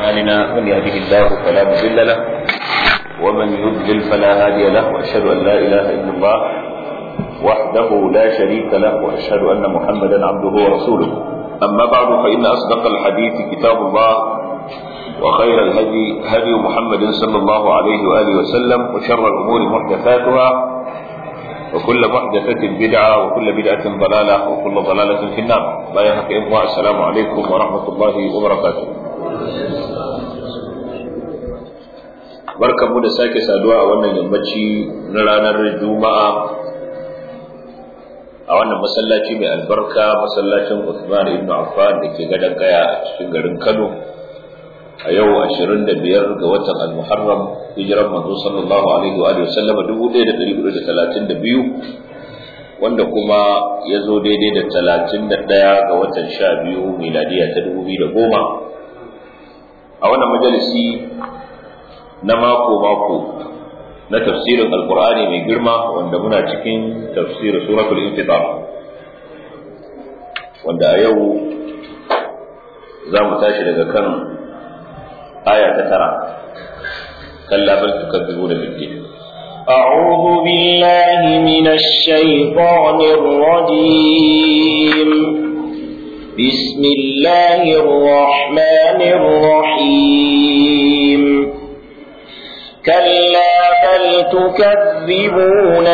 أعمالنا من يهده الله فلا مضل له ومن يضلل فلا هادي له وأشهد أن لا إله إلا الله وحده لا شريك له وأشهد أن محمدا عبده ورسوله أما بعد فإن أصدق الحديث كتاب الله وخير الهدي هدي محمد صلى الله عليه وآله وسلم وشر الأمور محدثاتها وكل محدثة بدعة وكل بدعة ضلالة وكل ضلالة في النار لا يهك إخوة السلام عليكم ورحمة الله وبركاته barkan mu da sake saduwa a wannan yammaci na ranar juma'a a wannan masallaci mai albarka masallacin Uthman ibn Affan da ke gadon kaya a cikin garin Kano a yau 25 ga watan al-Muharram hijiran manzo sallallahu alaihi wa alihi wasallama 1432 wanda kuma ya zo daidai da 31 ga watan 12 miladiya ta 2010 a wannan majalisi na mako mako na tafsirin alkur'ani mai girma wanda muna cikin tafsirin suratul infitar wanda a yau za mu tashi daga kan aya ta tara kalla bal tukazzibuna bid-din أعوذ بالله من الشيطان الرجيم بسم الله الرحمن الرحيم كلا بل تكذبون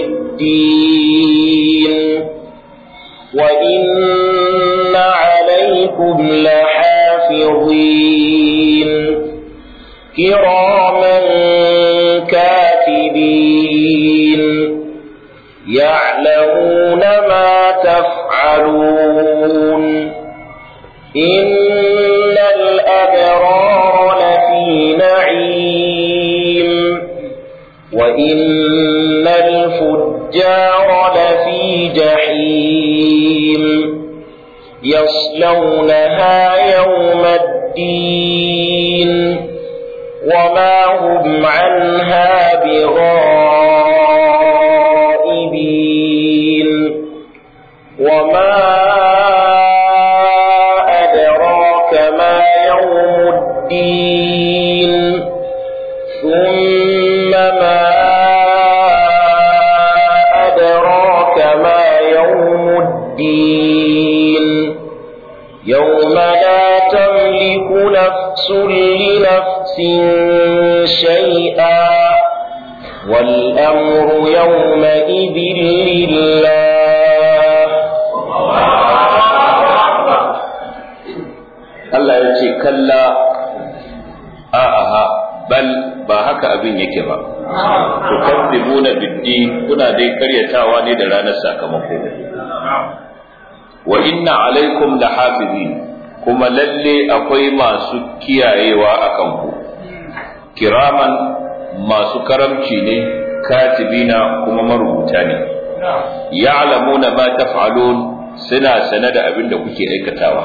بالدين وإن عليكم لحافظين كراما كاتبين يعلمون ما تفعلون إن الأبرار لفي نعيم وإن الفجار لفي جحيم يصلونها يوم الدين وما هم عنها بغائبين وما أدراك ما يوم الدين ثم ما أدراك ما يوم الدين يوم لا تملك نفس لنفس شيئا والأمر يومئذ لله Allah ya ce kalla a'aha bal ba haka abin yake ba tukazzibuna bid-din kuna dai karyatawa ne da ranar sakamako wa inna alaikum lahafizin kuma lalle akwai masu kiyayewa akan ku kiraman masu karamci ne katibina kuma marubuta ne ya'lamuna ma taf'alun suna sane da abin da kuke aikatawa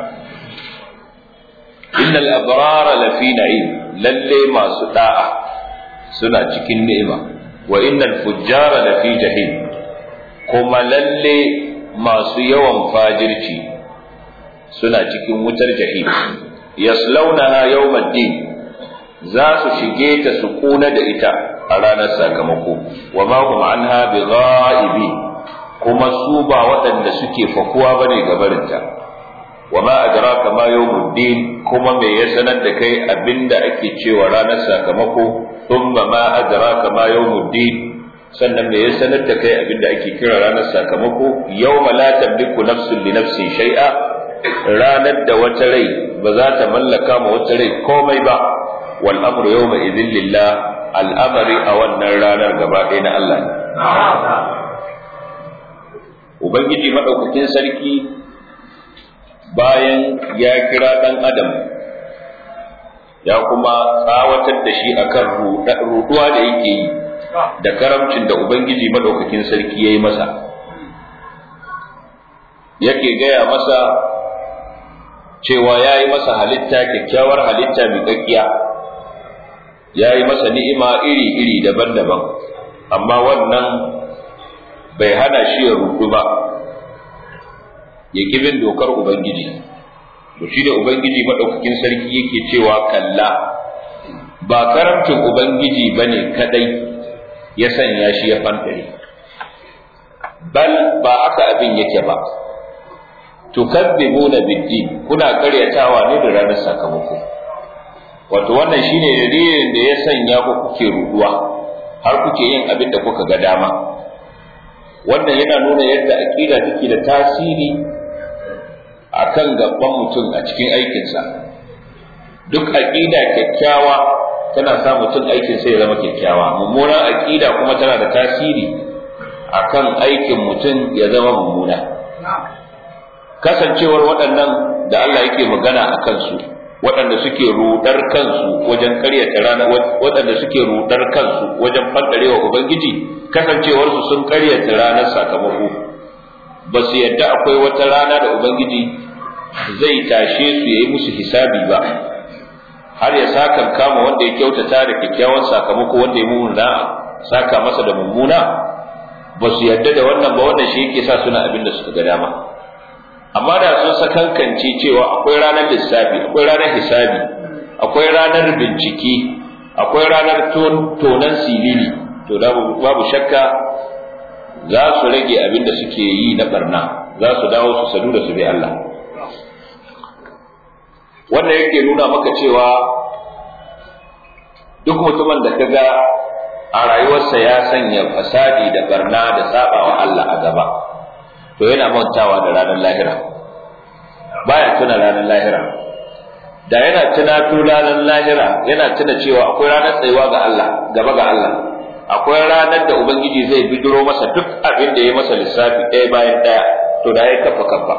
innal abrara lafi na'im lalle masu da'a suna cikin ni'ima wa innal fujjara lafi jahim kuma lalle masu yawan fajirci suna cikin wutar jahim yaslaunaha yawmaddin za su shige ta su kuna da ita a ranar sakamako wa ma hum anha bighaibi kuma su ba waɗanda suke fakuwa bane gabarinta wa ma adraka ma yawmuddin kuma me ya sanar da kai abinda ake cewa ranar sakamako thumma ma adraka ma yawmuddin sannan me ya sanar da kai abinda ake kira ranar sakamako yawma la tamliku nafsun li nafsin shay'a ranar da wata rai ba za ta mallaka ma wata rai komai ba wal amru yawma idhin lillah al'amari a wannan ranar gaba ɗaya na Allah ne ubangiji madaukakin sarki bayan ya kira ɗan adam ya kuma tsawatar da shi akan ruɗuwa da yake yi da karamcin da ubangiji madaukakin sarki ya yi masa yake gaya masa cewa ya yi masa halitta kyakkyawar halitta mai ƙaƙƙiya ya yi masa ni'ima iri-iri daban-daban amma wannan bai hana shi ya rudu ba ya bin dokar ubangiji to shi da ubangiji madaukakin sarki yake cewa kalla ba karamcin ubangiji bane kadai ya sanya shi ya fantare bal ba haka abin yake ba tukazzibuna biddin kuna karyatawa ne da ranar sakamako wato wannan shine dalilin da ya sanya ku kuke ruduwa har kuke yin abin da kuka ga dama wannan yana nuna yadda aqida take da tasiri akan gaban mutum a cikin aikinsa duk aqida kyakkyawa tana sa mutum aikin sai ya zama kyakkyawa mummunan aqida kuma tana da tasiri akan aikin mutum ya zama mummuna kasancewar waɗannan da Allah yake magana a kansu waɗanda suke rudar kansu wajen karyata rana waɗanda suke rudar kansu wajen faddarewa ubangiji kasancewarsu sun karyata ranar sakamako ba su yadda akwai wata rana da ubangiji zai tashe su yayi musu hisabi ba har ya saka kama wanda ya kyautata da kyakkyawan sakamako wanda ya mummuna saka masa da mummuna ba su yadda da wannan ba wannan shi yake sa suna abin da suka ga dama amma da sun sakankance cewa akwai ranar lissafi akwai ranar hisabi akwai ranar bincike akwai ranar tonan silili to babu shakka za su rage abin da suke yi na barna za su dawo su sadu da su bi Allah wannan yake nuna maka cewa duk mutumin da kaga a rayuwarsa ya sanya fasadi da barna da sabawa Allah a gaba to yana mantawa da ranar lahira baya tuna ranar lahira da yana tuna to ranar lahira yana tuna cewa akwai ranar tsayuwa ga Allah gaba ga Allah akwai ranar da ubangiji zai bidiro masa duk abin da ya masa lissafi ɗaya bayan ɗaya to da ya kafa kafa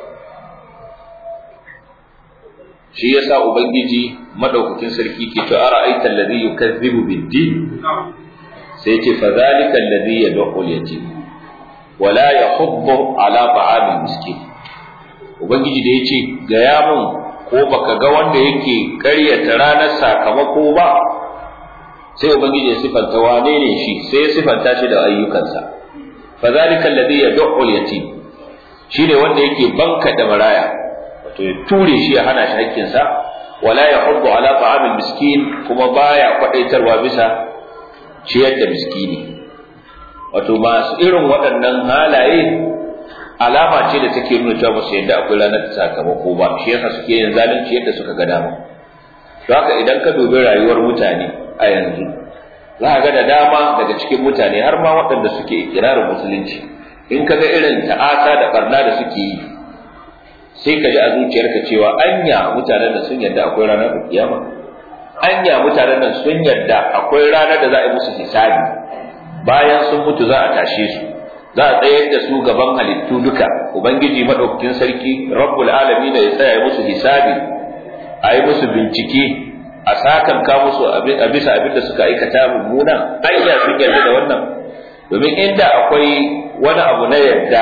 shi yasa ubangiji madaukakin sarki ke to ara'aita alladhi yukazzibu bid-din sai ce fa zalika alladhi yad'u al-yatim wala yahuddu ala ta'amil miskin ubangiji da yace ga ya mun ko baka ga wanda yake ƙaryata ranar sakamako ba sai ubangiji ya sifanta wane ne shi sai ya sifanta shi da ayyukansa fa zalika alladhi yad'u al-yatim shine wanda yake banka da maraya wato ya ture shi ya hana shi hakkinsa wala yahuddu ala ta'amil miskin kuma baya kwadaitarwa bisa ciyar da miskini wato masu irin waɗannan halaye alama ce da take nuna cewa musu yadda akwai ranar sakamako ba shi yasa suke yin zalunci yadda suka ga dama don haka idan ka dubi rayuwar mutane a yanzu za ka ga da dama daga cikin mutane har ma waɗanda suke ikirarin musulunci in ka ga irin ta'asa da barna da suke yi sai ka ji a zuciyarka cewa anya mutanen da sun yarda akwai ranar kiyama anya mutanen nan sun yarda akwai ranar da za a yi musu hisabi bayan sun mutu za a tashe su za a tsayar da su gaban halittu duka ubangiji madaukakin sarki rabbul alamin da ya tsaya musu hisabi a yi musu bincike a sakan ka musu a bisa abin da suka aikata mummuna anya sun yarda da wannan domin inda akwai wani abu na yarda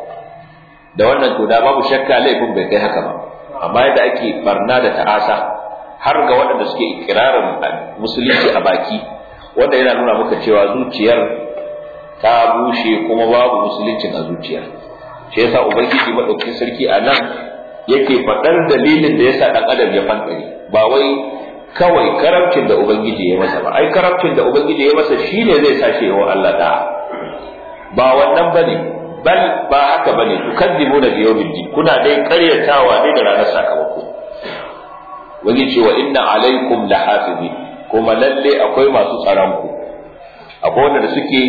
da wannan to da babu shakka laifin bai kai haka ba amma yadda ake barna da ta'asa har ga waɗanda suke ikirarin musulunci a baki wanda yana nuna maka cewa zuciyar ta bushe kuma babu musuluncin a zuciyar shi yasa ubangiji madaukakin sarki a nan yake faɗar dalilin da yasa ɗan adam ya fankare ba wai kawai karamcin da ubangiji ya masa ba ai karamcin da ubangiji ya masa shine zai sa shi yawa Allah da ba wannan bane bal ba haka bane tukadzibuna bi yawmid din kuna dai karyatawa ne da ranar sakamako wani ce wa inna alaikum lahafizin kuma lalle akwai masu tsaron ku akwai wanda suke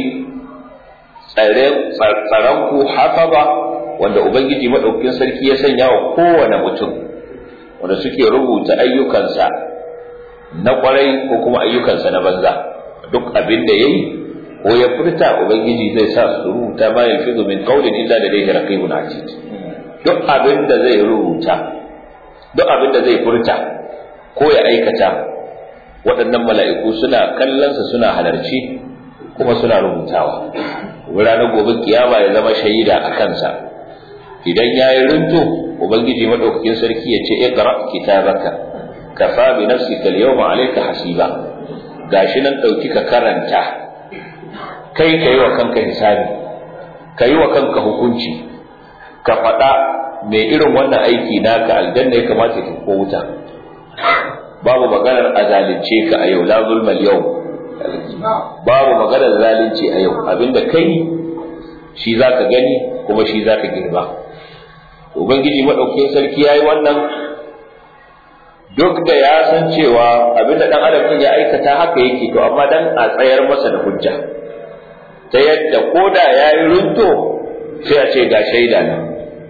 tsaron ku hafaza wanda ubangiji madaukakin sarki ya sanya wa kowane mutum wanda suke rubuta ayyukansa na kwarai ko kuma ayyukansa na banza duk abin da yayi ko ya furta ubangiji zai sa su rubuta ma yalfizu min qawlin illa ladayhi raqibun atid duk abin da zai rubuta duk abin da zai furta ko ya aikata waɗannan mala'iku suna kallonsa suna halarci kuma suna rubutawa ranar gobe kiyama ya zama shaida a kansa idan ya yi rinto ubangiji maɗaukakin sarki ya ce iqra kitabaka kafa bi nafsika al-yawma alayka hasiba gashi nan ɗauki ka karanta kai ka yi wa kanka hisabi ka yi wa kanka hukunci ka faɗa mai irin wannan aiki naka aljanna ya kamata ki ko wuta babu maganar a zalunce ka a yau la zulmal yau babu maganar zalunci a yau abinda kai shi zaka gani kuma shi zaka girba ubangiji madaukakin sarki yayi wannan duk da ya san cewa abinda dan adam ya aikata haka yake to amma dan a tsayar masa da hujja ta yadda koda yayi runto sai a ce ga shaida nan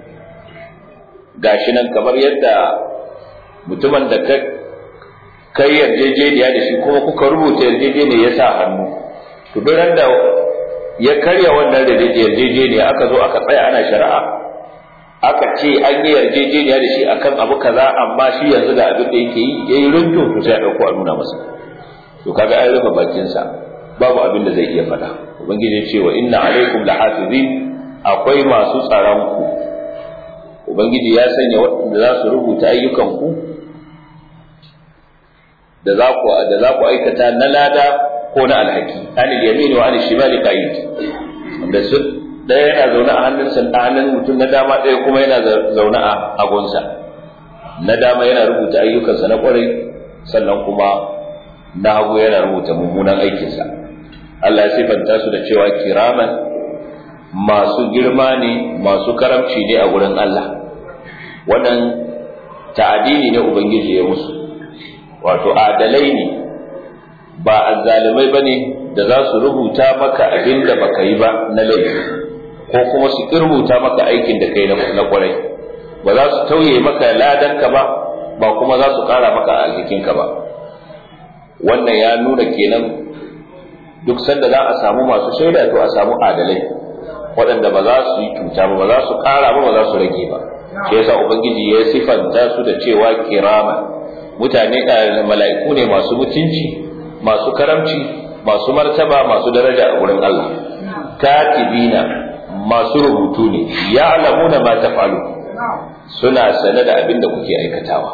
gashi nan kamar yadda mutumin da ka kai yarjejeniya da shi kuma kuka rubuta yarjejeniya ya sa hannu to duk da ya karya wannan yarjejeniya aka zo aka tsaya ana shari'a aka ce an yi yarjejeniya da shi akan abu kaza amma shi yanzu da abin da yake yi yayi runto to sai a dauko a nuna masa to kaga an rufe bakin sa babu abin da zai iya faɗa ubangiji ya ce wa inna alaikum lahafizin akwai masu tsaron ku ubangiji ya sanya waɗanda za su rubuta ayyukan ku da za ku da za ku aikata na lada ko na alhaki anil yamin wa anil shimali qa'id wanda su ɗaya yana zaune a hannunsa a hannun mutum na dama ɗaya kuma yana zaune a hagunsa na dama yana rubuta ayyukansa na ƙwarai sannan kuma na hagu yana rubuta mummunan aikinsa Allah ya sifanta su da cewa kiraman masu girma ne masu karamci ne a gurin Allah wannan ta'adini ne ubangiji ya musu wato adalai ne ba azzalimai bane da za su rubuta maka abin da baka yi ba na laifi ko kuma su rubuta maka aikin da kai na kwarai ba za su tauye maka ladanka ba ba kuma za su kara maka alhikinka ba wannan ya nuna kenan duk sanda za a samu masu shaida to a samu adalai waɗanda ba za su yi cuta ba ba za su kara ba ba za su rage ba shi yasa ubangiji ya sifanta su da cewa kirama mutane da mala'iku ne masu mutunci masu karamci masu martaba masu daraja a wurin Allah katibina masu rubutu ne ya alamuna ma tafalu suna sane da abin da kuke aikatawa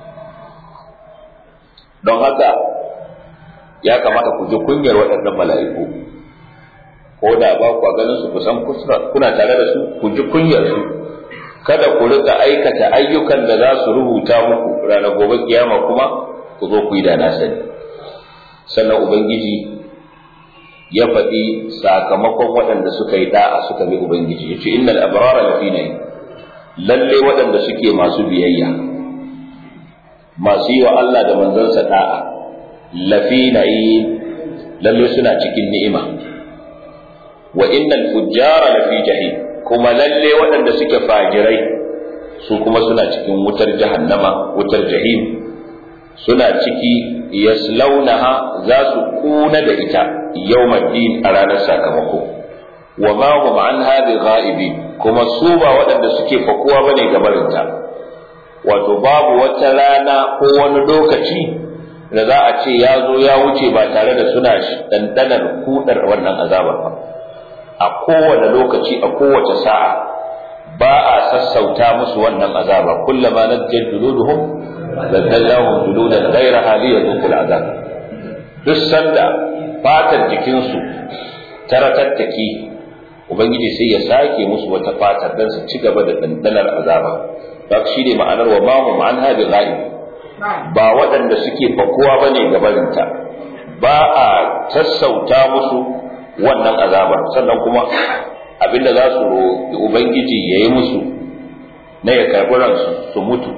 don haka ya kamata ku ji kunyar waɗannan mala'iku ko da ba ku ganin su kusan kuna tare da su ku ji kunyar su kada ku rika aikata ayyukan da za su rubuta muku ranar gobe kiyama kuma ku zo ku yi da na sani sannan ubangiji ya faɗi sakamakon waɗanda suka yi da'a suka bi ubangiji ya ce innal abrara lafi nayi lalle waɗanda suke masu biyayya masu yi wa Allah da manzansa da'a lafi nayi lalle suna cikin ni'ima wa innal fujjara lafi jahim kuma lalle waɗanda suke fajirai su kuma suna cikin wutar jahannama wutar jahim suna ciki yaslaunaha za su kuna da ita yawmaddin a ranar sakamako wa ma hum anha bighaibi kuma su ba waɗanda suke fakuwa bane ga barinta wato babu wata rana ko wani lokaci da za a ce ya zo ya wuce ba tare da suna ɗanɗanar kudar wannan azabar ba a kowane lokaci a kowace sa'a ba a sassauta musu wannan azaba kullama najjal juluduhum badallahum juludan ghayraha liyadhuqul azab duk sanda fatar jikinsu ta ratattaki ubangiji sai ya sake musu wata fatar dan su ci gaba da dandanar azaba ba shi ne ma'anar wa ma hum an hadi ghaib ba waɗanda suke fakuwa bane gabarinta ba a sassauta musu wannan azaba sannan kuma abinda za su roƙi ubangiji ya yi musu na ya karɓi ransu su mutu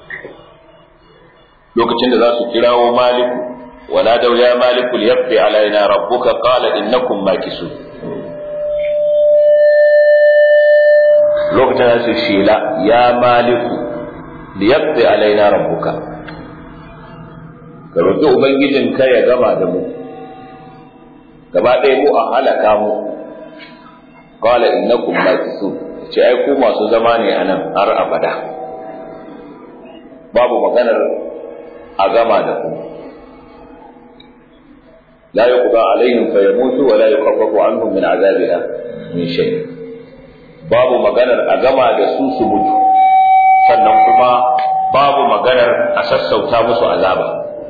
lokacin da za su kirawo maliku wala dau ya maliku liyaqdi alaina rabbuka qala innakum makisun lokacin da su shela ya maliku liyaqdi alaina rabbuka ka roƙi ubangijinka ya gama da mu gaba ɗaya mu a halaka mu qala innakum makisun ce ai ku masu zama ne anan har abada babu maganar a gama da ku la yuqda alaihim fayamutu wa la yukhaffafu anhum min azabiha min shay babu maganar a gama da su su mutu sannan kuma babu maganar a sassauta musu azaba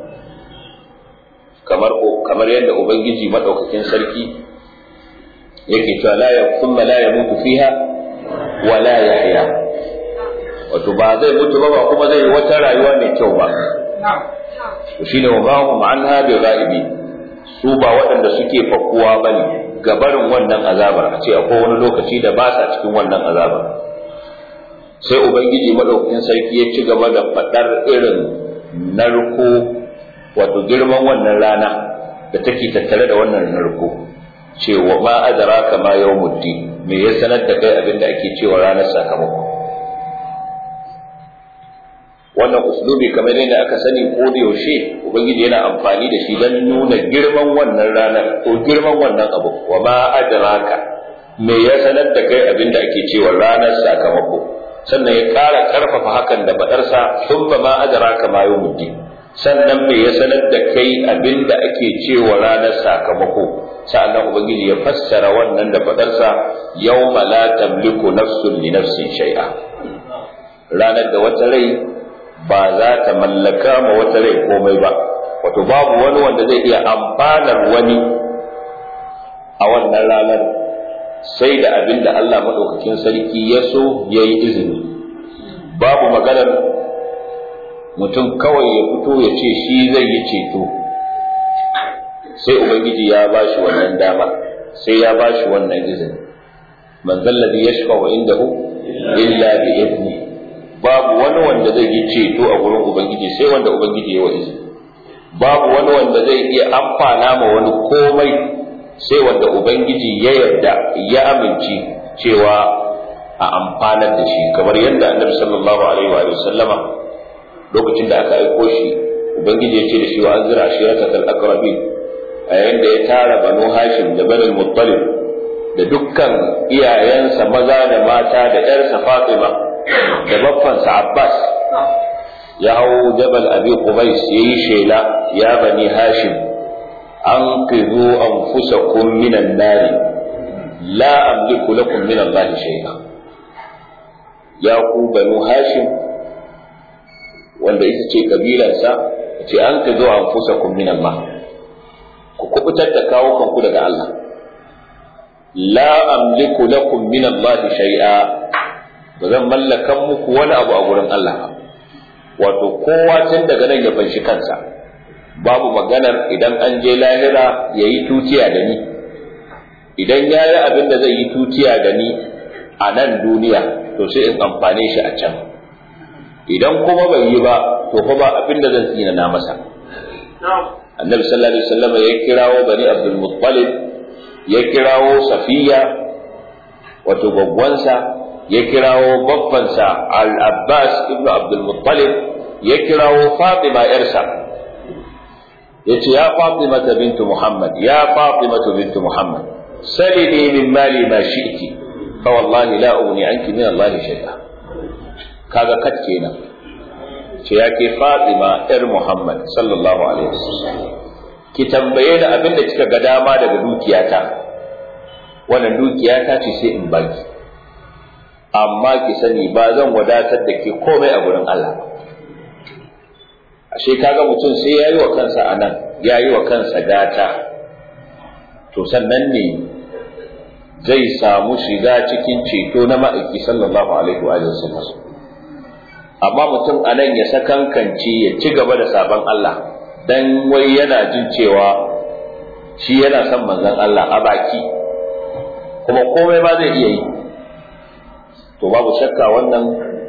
kamar kamar yadda ubangiji madaukakin sarki yake cewa la ya thumma la yamutu fiha wa la yahya wato ba zai mutu ba ba kuma zai wata rayuwa mai kyau ba to shine wa ma hum anha bi ghaibi su ba waɗanda suke fakuwa bane gabarin wannan azabar a ce akwai wani lokaci da ba sa cikin wannan azabar sai ubangiji madaukakin sarki ya ci gaba da faɗar irin narko wato girman wannan rana da take tattare da wannan narko cewa ma adraka ma yawmuddin me ya sanar da kai abinda ake cewa ranar sakamako wannan uslubi kamar yadda aka sani ko da yaushe ubangiji yana amfani da shi don nuna girman wannan ranar ko girman wannan abu wa ma adraka me ya sanar da kai abinda ake cewa ranar sakamako sannan ya ƙara ƙarfafa hakan da faɗarsa sun ba ma adraka ma yawmuddin sannan me ya sanar da kai abinda ake cewa ranar sakamako sa'annan ubangiji ya fassara wannan da faɗarsa yawma la tamliku nafsun li nafsin shay'a ranar da wata rai ba za ta mallaka ma wata rai komai ba wato babu wani wanda zai iya amfanar wani a wannan ranar sai da abin da Allah maɗaukakin sarki ya so ya yi izini babu maganar mutum kawai ya fito ya ce shi zai yi ceto sai ubangiji ya ba shi wannan dama sai ya ba shi wannan izini man zallabi ya shafa indahu illa bi idni babu wani wanda zai yi ceto a gurin ubangiji sai wanda ubangiji ya wa izini babu wani wanda zai iya amfana ma wani komai sai wanda ubangiji ya yarda ya amince cewa a amfanar da shi kamar yadda annabi sallallahu alaihi wa sallama lokacin da aka aiko shi ubangiji ya ce da shi wa anzira ashirata kal aqrabin a yayin da ya tara banu hashim da banu muttalib da dukkan iyayensa maza da mata da yarsa fatima da baffansa abbas ya hau jabal abi qubais yayi shela ya bani hashim أنقذوا أنفسكم من النار لا أملك لكم من الله شيئا يا بنو هاشم wanda ita ce kabilarsa ce an ka zo an fusa kun min Allah ku kubutar da kawo kanku daga Allah la amliku lakum min Allah shay'a ba zan mallakan muku wani abu a gurin Allah ba wato kowa tun daga nan ya fanshi kansa babu maganar idan an je lahira ya yi tutiya da ni idan ya yi abin da zai yi tutiya da ni a nan duniya to sai in amfane shi a can idan kuma bai yi ba to fa ba abin da zan tsina na masa annabi sallallahu alaihi wasallam ya kirawo bani abdul muttalib ya kirawo safiya wato gwaggwansa ya kirawo babbansa al-abbas ibnu abdul muttalib ya kirawo fatima yarsa yace ya Fatima bintu Muhammad ya Fatima bintu Muhammad salini min mali ma shi'ti fa wallahi la ughni anki min Allah shay'a kaga kat kenan ce yake Fatima yar Muhammad sallallahu alaihi wasallam ki tambaye ni abin da kika ga dama daga dukiyata wannan dukiyata ce sai in baki amma ki sani ba zan wadatar da ke komai a gurin Allah ba ashe kaga mutum sai ya yi wa kansa a nan ya yi wa kansa gata to sannan ne zai samu shiga cikin ceto na ma'aiki sallallahu alaihi wa sallam amma mutum a nan ya sakankance ya ci gaba da sabon Allah dan wai yana jin cewa shi yana son manzon Allah a baki kuma komai ba zai iya yi to babu shakka wannan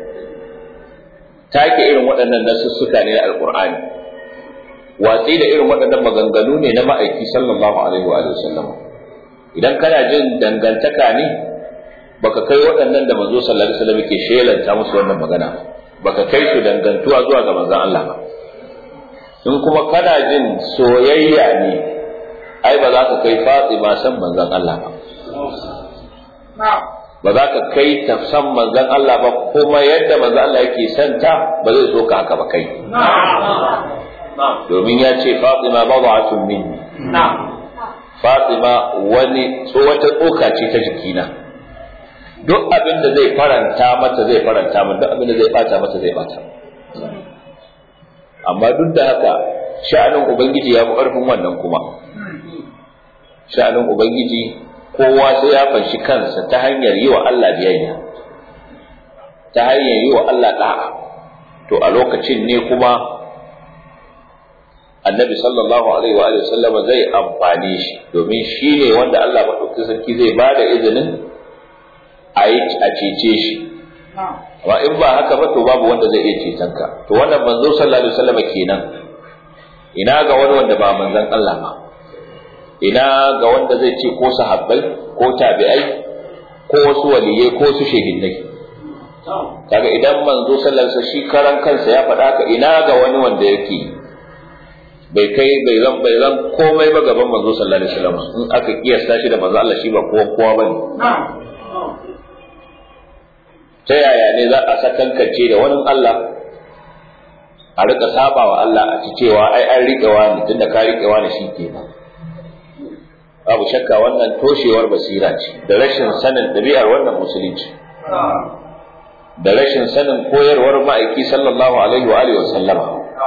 take irin waɗannan nasussuka ne na alƙur'ani watsi da irin waɗannan maganganu ne na ma'aiki sallallahu alaihi wa sallam idan kana jin dangantaka ne baka kai waɗannan da manzo sallallahu alaihi wasallam ke shelanta musu wannan magana baka kai su dangantuwa zuwa ga manzon Allah ba in kuma kana jin soyayya ne ai ba za ka kai Fatima san manzon Allah ba ba za ka kai ta san manzon Allah ba kuma yadda manzon Allah yake santa ba zai so ka haka ba kai domin ya ce Fatima bad'atun minni Fatima wani so wata tsoka ce ta jikina duk abin da zai faranta mata zai faranta min duk abin da zai bata mata zai bata amma duk da haka sha'anin ubangiji ya fi ƙarfin wannan kuma sha'anin ubangiji kowa sai ya fanshi kansa ta hanyar yi wa Allah biyayya ta hanyar yi wa Allah da'a to a lokacin ne kuma annabi sallallahu alaihi wa sallama zai amfane shi domin shi ne wanda Allah maɗauki sarki zai ba da izinin a cece shi amma in ba haka ba to babu wanda zai iya ceton ka to wannan manzo sallallahu alaihi wasallam kenan ina ga wani wanda ba manzon Allah ba ina ga wanda zai ce ko sahabbai ko tabi'ai ko wasu waliyai ko su shehidai kaga idan manzo sallallahu alaihi wasallam shi karan kansa ya faɗa haka ina ga wani wanda yake bai kai bai zan bai zan komai ba gaban manzo sallallahu alaihi wasallam in aka kiyasta shi da manzo Allah shi ba kowa kowa bane ta yaya ne za a sakankance da wani Allah a rika saba wa Allah a ci cewa ai an riƙe wani tunda ka riƙe wani shi ke nan babu shakka wannan toshewar basira ce da rashin sanin ɗabi'ar wannan musulunci da rashin sanin koyarwar ma'aiki sallallahu alaihi wa alihi wa sallama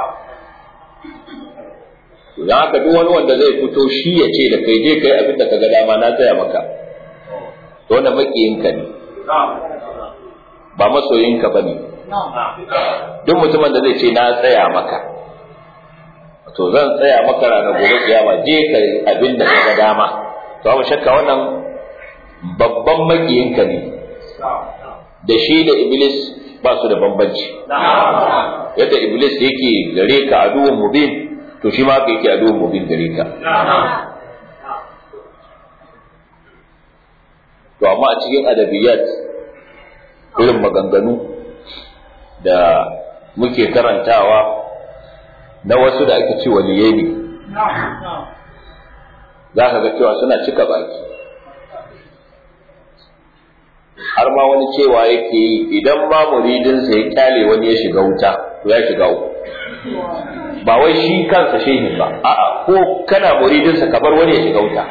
don haka duk wani wanda zai fito shi ya ce da kai je kai abin da ka ga dama na tsaya maka to wannan makiyinka ne ba masoyinka ba ne duk mutumin da zai ce na tsaya maka to zan tsaya maka ranar gobe kiyama je ka abin da ka ga dama to babu shakka wannan babban makiyinka ne da shi da iblis ba su da bambanci yadda iblis yake gare ka aduwwun mubin to shi ma ka yake aduwwun mubin gare ka to amma a cikin adabiyat irin maganganu da muke karantawa na wasu da ake ci waliyai ne za ka ga cewa suna cika baki har ma wani cewa yake yi idan ma muridinsa ya kyale wani ya shiga wuta to ya shiga uku ba wai shi kansa shehin ba a'a ko kana muridinsa ka bar wani ya shiga wuta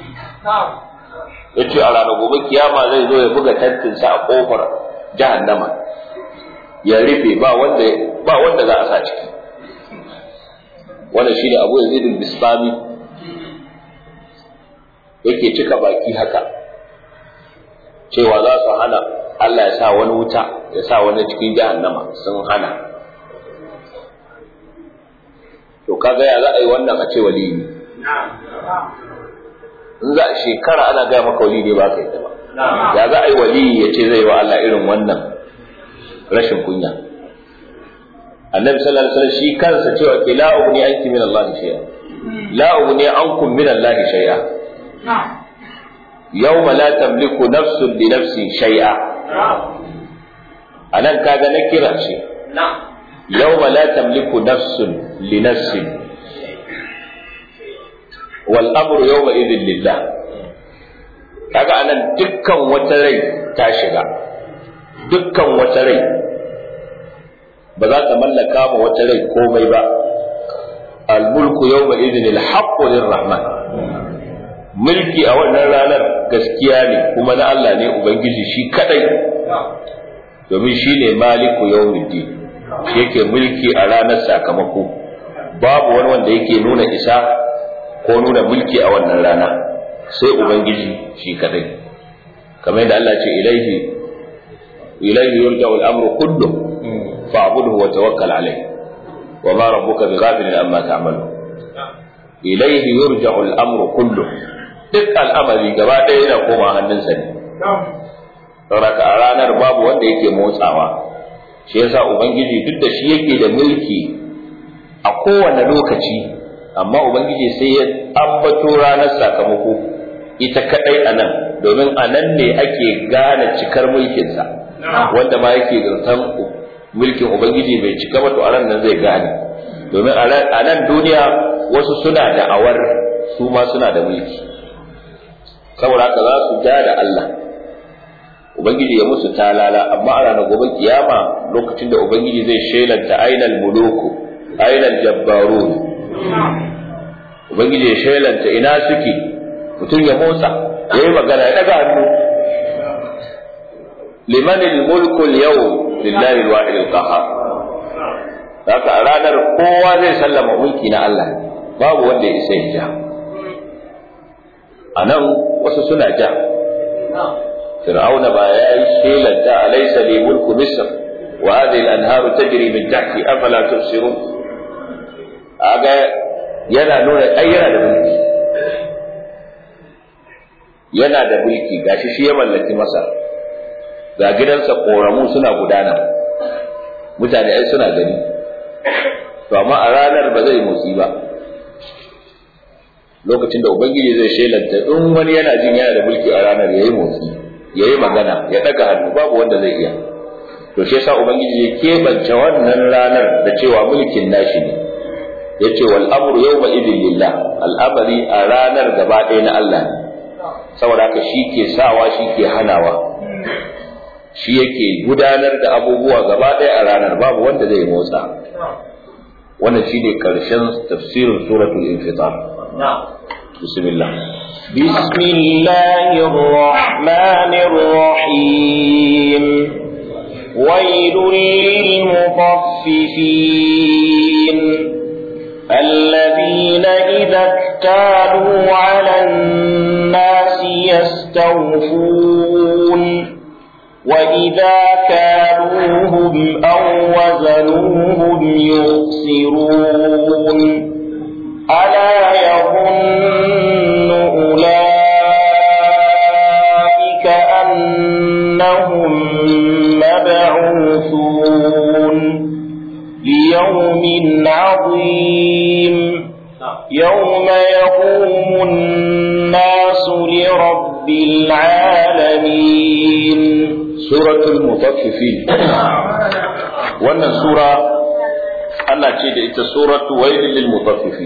yace a ranar gobe kiyama zai zo ya buga tantinsa a kofar jahannama ya rufe ba wanda ba wanda za a sa ciki wannan shine Abu Yazid al-Bistami yake cika baki haka cewa za su hana Allah ya sa wani wuta ya sa wani cikin jahannama sun hana to kaga ya za a yi wannan a ce wali ne in za a shekara ana gaya maka wali ne ba ka yi ba ya za a yi wali ya ce zai wa Allah irin wannan rashin kunya annabi sallallahu alaihi wasallam shi kansa cewa ke la ugni anki min Allah shay'a la ugni ankum min Allah shay'a yawma la tamliku nafsun li nafsin shay'a anan kaga na kira ce yawma la tamliku nafsun li nafsin wal amru yawma idhin lillah kaga anan dukkan wata rai ta shiga dukkan wata rai ba za ta mallaka ma wata rai komai ba al-mulku yawma idhin al-haqqu lirrahman mulki a wannan ranar gaskiya ne kuma na Allah ne ubangiji shi kadai domin shi ne maliku yawmiddin shi yake mulki a ranar sakamako babu wani wanda yake nuna isa ko nuna mulki a wannan rana sai ubangiji shi kadai kamar yadda Allah ce ilaihi ilaihi yurja'u al-amru kullu fa'budhu wa tawakkal alayhi wa ma rabbuka bighafilin amma ta'malu ilaihi yurja'u al-amru kullu duk al'amari gaba ɗaya yana koma hannunsa ne saboda a ranar babu wanda yake motsawa shi yasa ubangiji duk da shi yake da mulki a kowane lokaci amma ubangiji sai ya ambato ranar sakamako ita kadai a nan domin a nan ne ake gane cikar mulkinsa wanda ma yake zartan mulkin ubangiji bai cika ba to a ran nan zai gane domin a nan duniya wasu suna da'awar su ma suna da mulki saboda haka za su ja da Allah ubangiji ya musu talala amma a ranar gobe kiyama lokacin da ubangiji zai shelanta ainal muluku ainal jabbarun ubangiji ya shelanta ina suke mutum ya motsa ya yi magana ya daga hannu liman mulku al-yawm lillahi al-wahid al-qahhar haka a ranar kowa zai sallama mulki na Allah babu wanda ya isa ya ja a nan wasu suna ja fir'auna ba ya yi shelanta alaysa li mulku misr wa hadhihi al-anharu tajri min tahti afala tubsirun aga yana nuna ai yana da mulki yana da mulki gashi shi ya mallaki masa ga gidansa koramu suna gudana mutane ai suna gani to amma a ranar ba zai motsi ba lokacin da ubangiji zai shelanta in wani yana jin yana da mulki a ranar yayi motsi yayi magana ya daga hannu babu wanda zai iya to shi yasa ubangiji ya kebance wannan ranar da cewa mulkin nashi ne yace wal amru yawma idin lillah al'amari a ranar gaba ɗaya na Allah ne saboda haka shi ke sawa shi ke hanawa shi yake gudanar da abubuwa gaba ɗaya a ranar babu wanda zai motsa wannan shine karshen tafsirin suratul infitar bismillah بسم الله الرحمن الرحيم ويل للمطففين الذين إذا اكتالوا على الناس يستوفون وإذا كالوهم أو وزنوهم يخسرون ألا يظن أولئك أنهم مبعوثون ليوم عظيم يوم يقوم الناس لرب العالمين suratul mutaffifin wannan sura ana ce da ita suratu wailil lil mutaffifin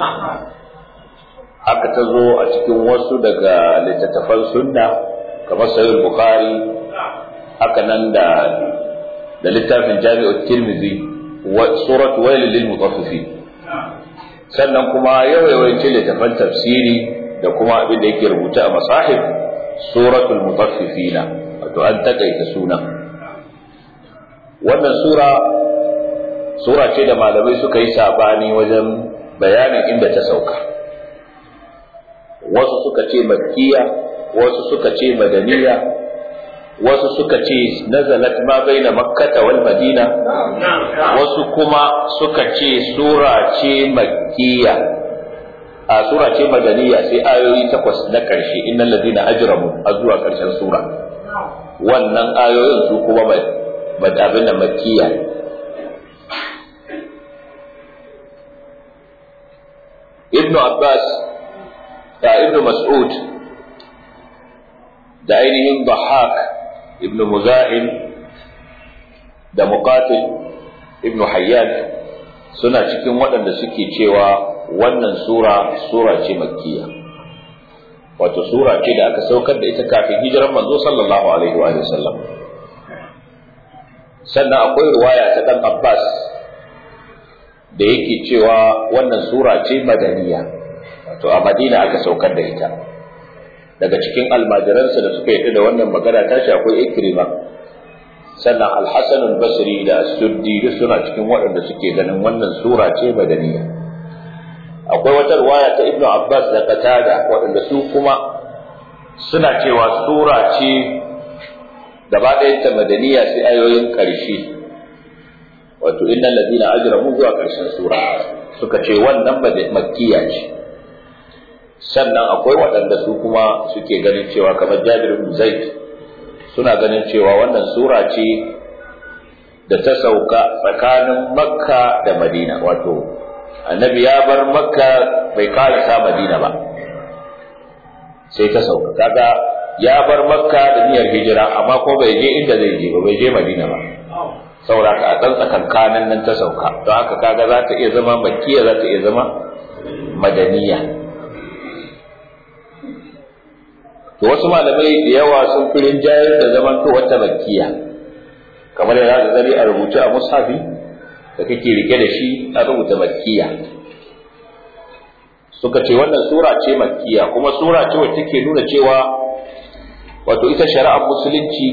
haka ta zo a cikin wasu daga littattafan sunna kamar sahih bukhari haka nan da da littafin jami'ut tirmidhi wa suratu wailil lil mutaffifin sannan kuma yawayawancin littattafan tafsiri da kuma abin da yake rubuta a masahib suratul mutaffifina wato an takaita suna wannan sura sura ce da malamai suka yi sabani wajen bayanin inda ta sauka wasu suka ce makkiya wasu suka ce madaniya wasu suka ce nazalat ma baina makkata wal madina wasu kuma suka ce sura ce makkiya a sura ce madaniya sai ayoyi takwas na ƙarshe innal ladina ajramu a zuwa ƙarshen sura wannan ayoyin su kuma abin da makiya ibnu abbas da ibnu mas'ud da ainihin bahak ibnu muzahim da muqatil ibnu hayyan suna cikin waɗanda suke cewa wannan sura sura ce makkiya wato sura ce da aka saukar da ita kafin hijiran manzo sallallahu alaihi wa sallam sannan akwai ruwaya ta dan Abbas da yake cewa wannan sura ce madaniya wato a Madina aka saukar da ita daga cikin almajiransa da suka yi da wannan magana tashi akwai Ikrima sannan Al-Hasan al-Basri da As-Suddi duk suna cikin waɗanda suke ganin wannan sura ce madaniya akwai wata ruwaya ta ibnu abbas da qatada waɗanda su kuma suna cewa sura ce gaba ɗayan ta madaniya sai ayoyin ƙarshe wato innal ladina ajramu zuwa ƙarshen sura suka ce wannan makkiya ce sannan akwai waɗanda su kuma suke ganin cewa kamar jabir ibn zaid suna ganin cewa wannan sura ce da ta sauka tsakanin makka da madina wato annabi ya bar makka bai karasa madina ba sai ta sauka kaga ya bar makka da niyyar hijira amma ko bai je inda zai je ba bai je madina ba saboda ka a tsakankanin nan ta sauka don haka kaga za ta iya zama makkiya za ta iya zama madaniya to wasu malamai da yawa sun fi rinjayar da zaman to wata makkiya kamar yana da zari a rubuce a mushafi da kake rike da shi a rubuta makkiya suka ce wannan sura ce makkiya kuma sura ce wacce take nuna cewa wato ita shari'ar musulunci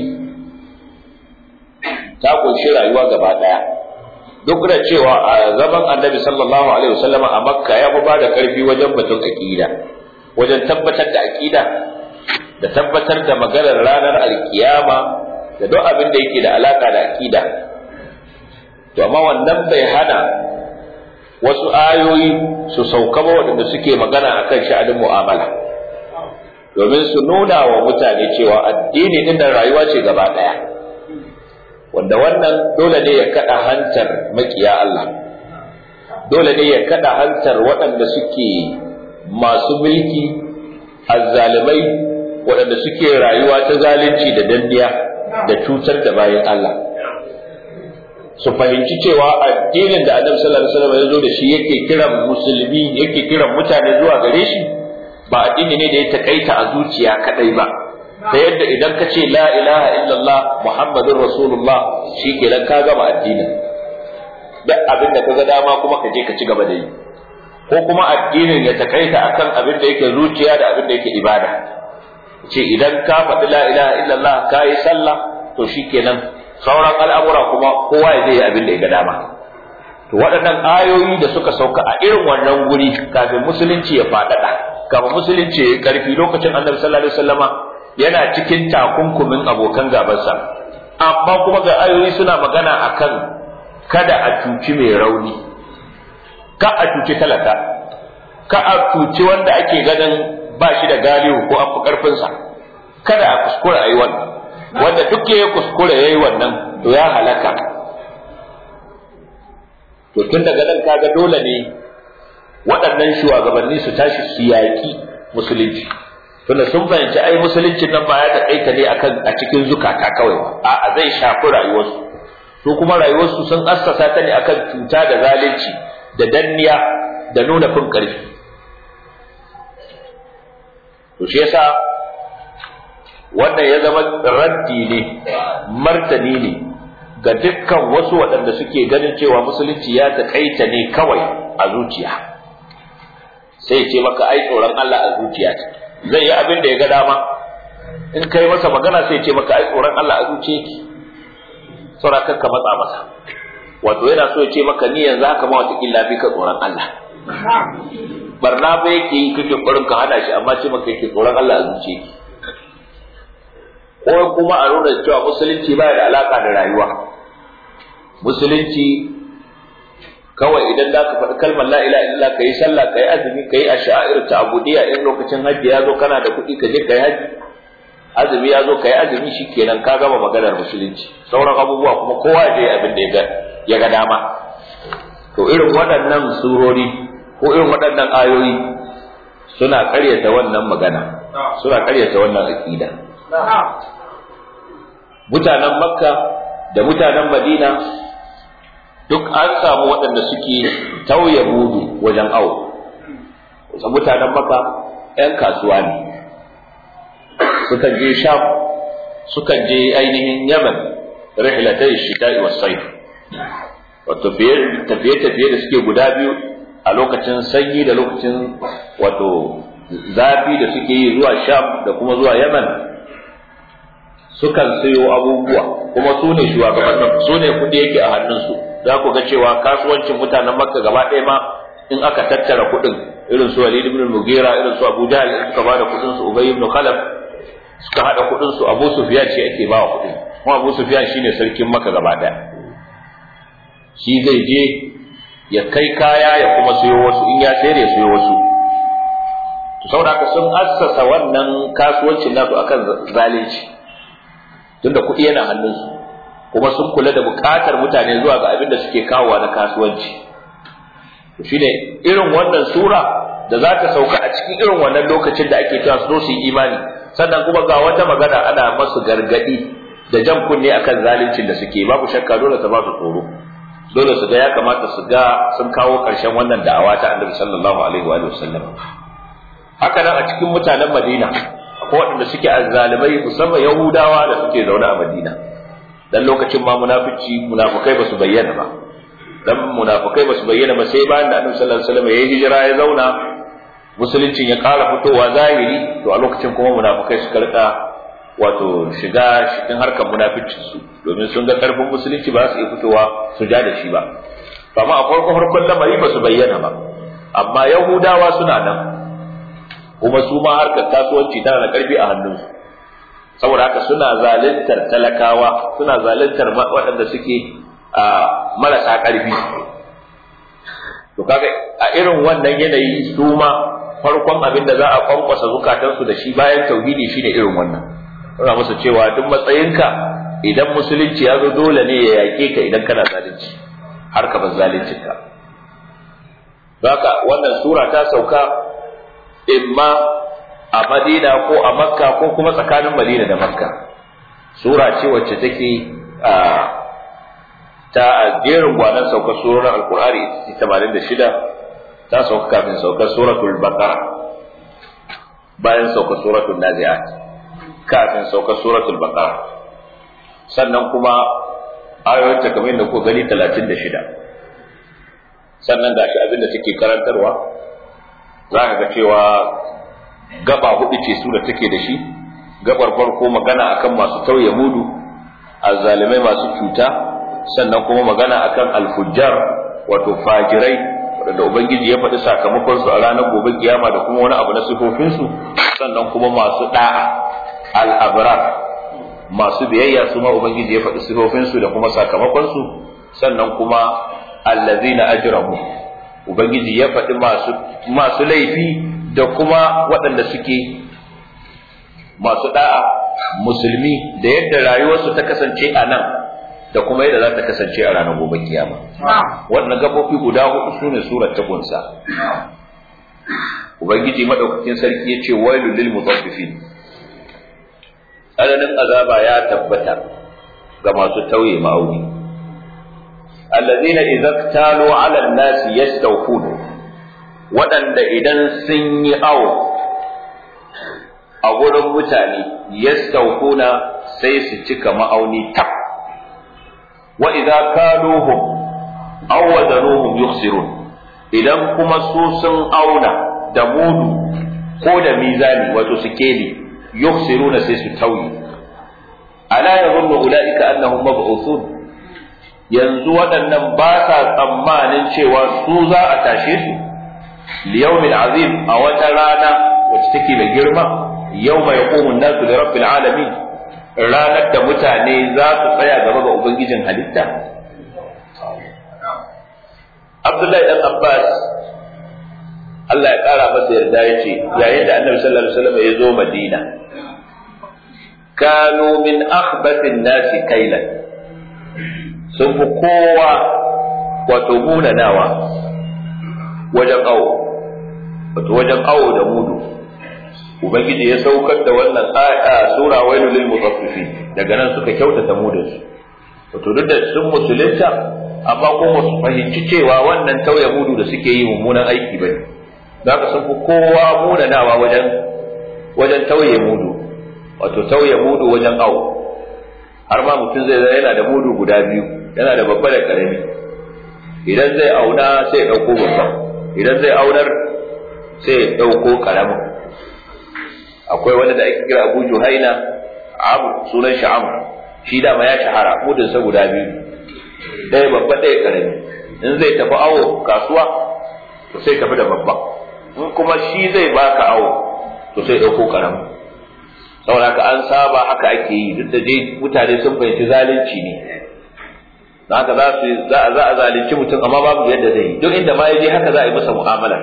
ta kunshi rayuwa gaba daya duk da cewa a zaman annabi sallallahu alaihi wasallama a makka ya fi ba da karfi wajen batun aqida wajen tabbatar da aqida da tabbatar da maganar ranar alkiyama da duk abin da yake da alaka da aqida to amma wannan bai hana wasu ayoyi su sauka ba waɗanda suke magana akan sha'anin mu'amala domin su nuna wa mutane cewa addini din nan rayuwa ce gaba ɗaya wanda wannan dole ne ya kada hantar makiya Allah dole ne ya kada hantar waɗanda suke masu mulki azzalimai waɗanda suke rayuwa ta zalunci da danniya da cutar da bayan Allah su fahimci cewa addinin da Annabi sallallahu alaihi wasallam ya zo da shi yake kiran musulmi yake kiran mutane zuwa gare shi ba addini ne da ya takaita a zuciya kadai ba ta yadda idan ka ce la ilaha illallah muhammadun rasulullah shi kenan ka gama addinin duk abin da ka ga dama kuma ka je ka ci gaba da yi ko kuma addinin ya takaita akan abin da yake zuciya da abin da yake ibada ce idan ka faɗi la ilaha illallah ka yi sallah to shi kenan sauran al'amura kuma kowa ya je abin da ya ga dama to waɗannan ayoyi da suka sauka a irin wannan guri kafin musulunci ya faɗaɗa kafin musulunci ya yi ƙarfi lokacin annabi sallallahu alaihi wasallama yana cikin takunkumin abokan gabansa amma kuma ga ayoyi suna magana akan kada a cuci mai rauni ka a cuci talaka ka a cuci wanda ake ganin ba shi da galihu ko an fi karfinsa kada a kuskura a yi wannan wanda duk ya kuskura ya yi wannan to ya halaka to tun daga nan kaga dole ne waɗannan shugabanni su tashi su yaƙi musulunci tunda sun fahimci ai musuluncin nan ba ya taƙaita ne akan a cikin zukata kawai ba a'a zai shafi rayuwarsu su kuma rayuwarsu sun assasa ta ne akan cuta da zalunci da danniya da nuna fin ƙarfi to shi yasa wannan ya zama raddi ne martani ne ga dukkan wasu waɗanda suke ganin cewa musulunci ya taƙaita ne kawai a zuciya sai ce maka ai tsoron Allah a zuciya ce zai yi abin da ya ga dama in kai masa magana sai ce maka ai tsoron Allah a zuciya ki saura ka matsa masa wato yana so ya ce maka ni yanzu haka ma wata killa fi ka tsoron Allah barna ba yake yi kake ƙwarin ka hana shi amma ce maka yake tsoron Allah a zuciya ki ko kuma a nuna cewa musulunci baya da alaka da rayuwa musulunci kawai idan za ka faɗi kalmar la ilaha illa ka yi sallah ka yi azumi ka yi a sha'ir ta abudiyya in lokacin hajji ya zo kana da kuɗi ka je ka yi hajji azumi ya zo ka yi azumi shi kenan ka gama maganar musulunci sauran abubuwa kuma kowa ya je abin da ya ga dama to irin waɗannan surori ko irin waɗannan ayoyi suna ƙaryata wannan magana suna ƙaryata wannan aƙida mutanen makka da mutanen madina duk an samu waɗanda suke tauye mudu wajen awo wasu mutanen maka 'yan kasuwa ne sukan je sham sukan je ainihin yaman rihlatai shita'i was sayf wato tafiye-tafiye da suke guda biyu a lokacin sanyi da lokacin wato zafi da suke yi zuwa sham da kuma zuwa yaman sukan sayo abubuwa kuma su ne shugabannin su ne kuɗi yake a hannunsu za ku ga cewa kasuwancin mutanen makka gaba ɗaya ma in aka tattara kuɗin irin su walid ibn mugira irin su abu jahl in suka bada kuɗin su ubay ibn khalaf suka hada kuɗin su abu sufyan shi ake bawa kuɗin kuma abu sufyan shine sarkin makka gaba ɗaya shi zai je ya kai kaya ya kuma sayo wasu in ya sayar ya sayo wasu to saboda haka sun assasa wannan kasuwancin nasu akan zalunci tunda kuɗi yana hannunsu kuma sun kula da buƙatar mutane zuwa ga abin da suke kawowa na kasuwanci to shine irin wannan sura da za ta sauka a cikin irin wannan lokacin da ake cewa su su yi imani sannan kuma ga wata magana ana masu gargadi da jan kunne akan zaluncin da suke babu shakka dole ta ba su tsoro dole su ga ya kamata su ga sun kawo ƙarshen wannan da'awa ta Annabi sallallahu alaihi wa sallam haka nan a cikin mutanen Madina akwai waɗanda suke azzalimai musamman Yahudawa da suke zaune a Madina dan lokacin ma munafici munafikai ba su bayyana ba dan munafikai ba su bayyana ba sai bayan da Annabi sallallahu alaihi wasallam ya hijira ya zauna musuluncin ya ƙara fitowa zahiri to a lokacin kuma munafikai suka rika wato shiga cikin harkar munaficin su domin sun ga karfin musulunci ba su iya fitowa su ja da shi ba amma a farko farkon lamari ba su bayyana ba amma yahudawa suna nan kuma su ma harkar kasuwanci tana da karfi a hannunsu saboda haka suna zaluntar talakawa suna zaluntar waɗanda suke marasa ƙarfi to kaga a irin wannan yanayi su ma farkon abin da za a kwankwasa zukatansu da shi bayan tauhidi shine irin wannan suna musu cewa duk matsayinka idan musulunci ya zo dole ne ya yake ka idan kana zalunci har ka bar zaluncinka haka wannan sura ta sauka imma a Madina ko a Makka ko kuma tsakanin Madina da Makka sura ce wacce take a ta jerin gwanan saukar surar Alkur'ani 86 ta sauka kafin saukar suratul Baqara bayan saukar suratul Nazi'at kafin saukar suratul Baqara sannan kuma ayoyin ta kamar da ku gani 36 sannan gashi abin da take karantarwa za ka ga cewa gaba hudu ce su da take da shi gabar farko magana akan masu tauye mudu azzalimai masu cuta sannan kuma magana akan alfujjar wato fajirai wadanda ubangiji ya faɗi sakamakon su a ranar gobe kiyama da kuma wani abu na sifofin su sannan kuma masu da'a al-abrar masu biyayya su ma ubangiji ya faɗi sifofin su da kuma sakamakon su sannan kuma allazina ajramu ubangiji ya faɗi masu masu laifi da kuma waɗanda suke masu da'a musulmi da yadda rayuwarsu ta kasance a nan da kuma yadda za ta kasance a ranar gobe kiyama wannan gabofi guda hudu sune surar ta kunsa ubangiji madaukakin sarki ya ce wailul lil mutaffifin tsananin azaba ya tabbata ga masu tauye ma'auni allazina idza talu ala an-nasi yastawfun waɗanda idan sun yi awo a gurin mutane yastawfuna sai su cika ma'auni tab wa idza kaluhum aw wadanuhum yukhsirun idan kuma su sun auna da mudu ko da mizani wato sikeli yukhsiruna sai su tauyi ala yadhunnu ulaika annahum mab'uthun yanzu waɗannan ba sa tsammanin cewa su za a tashe su liyawmin azim a wata rana wacce take da girma yawma yaqumu an-nasu li rabbil alamin ranar da mutane za su tsaya gaba ga ubangijin halitta Abdullahi dan Abbas Allah ya kara masa yarda ya ce yayin da Annabi sallallahu alaihi wasallam ya zo Madina kanu min akhbathin nasi kailan sun fi kowa wato munanawa wajen awo wato wajen awo da mudu ubangiji ya saukar da wannan aya sura wailul lil mutaffifin daga nan suka kyautata mudun su wato duk da sun musulunta amma kuma su fahimci cewa wannan tauye mudu da suke yi mummunan aiki bane da haka sun fi kowa munanawa wajen wajen tauye mudu wato tauye mudu wajen awo har ma mutum zai zai yana da mudu guda biyu yana da babba da karami idan zai auna sai ya dauko babba idan zai aunar sai ya dauko karamin akwai wani da ake kira Abu Juhaina Amr sunan shi Amr shi da ma ya shahara mudun sa guda biyu ɗaya babba ɗaya karami in zai tafi awo kasuwa to sai tafi da babba in kuma shi zai baka awo to sai ɗauko karami saboda haka an saba haka ake yi duk da dai mutane sun fahimci zalunci ne don haka za su za a za a zalunci mutum amma babu yadda zai yi duk inda ma ya je haka za a yi masa mu'amala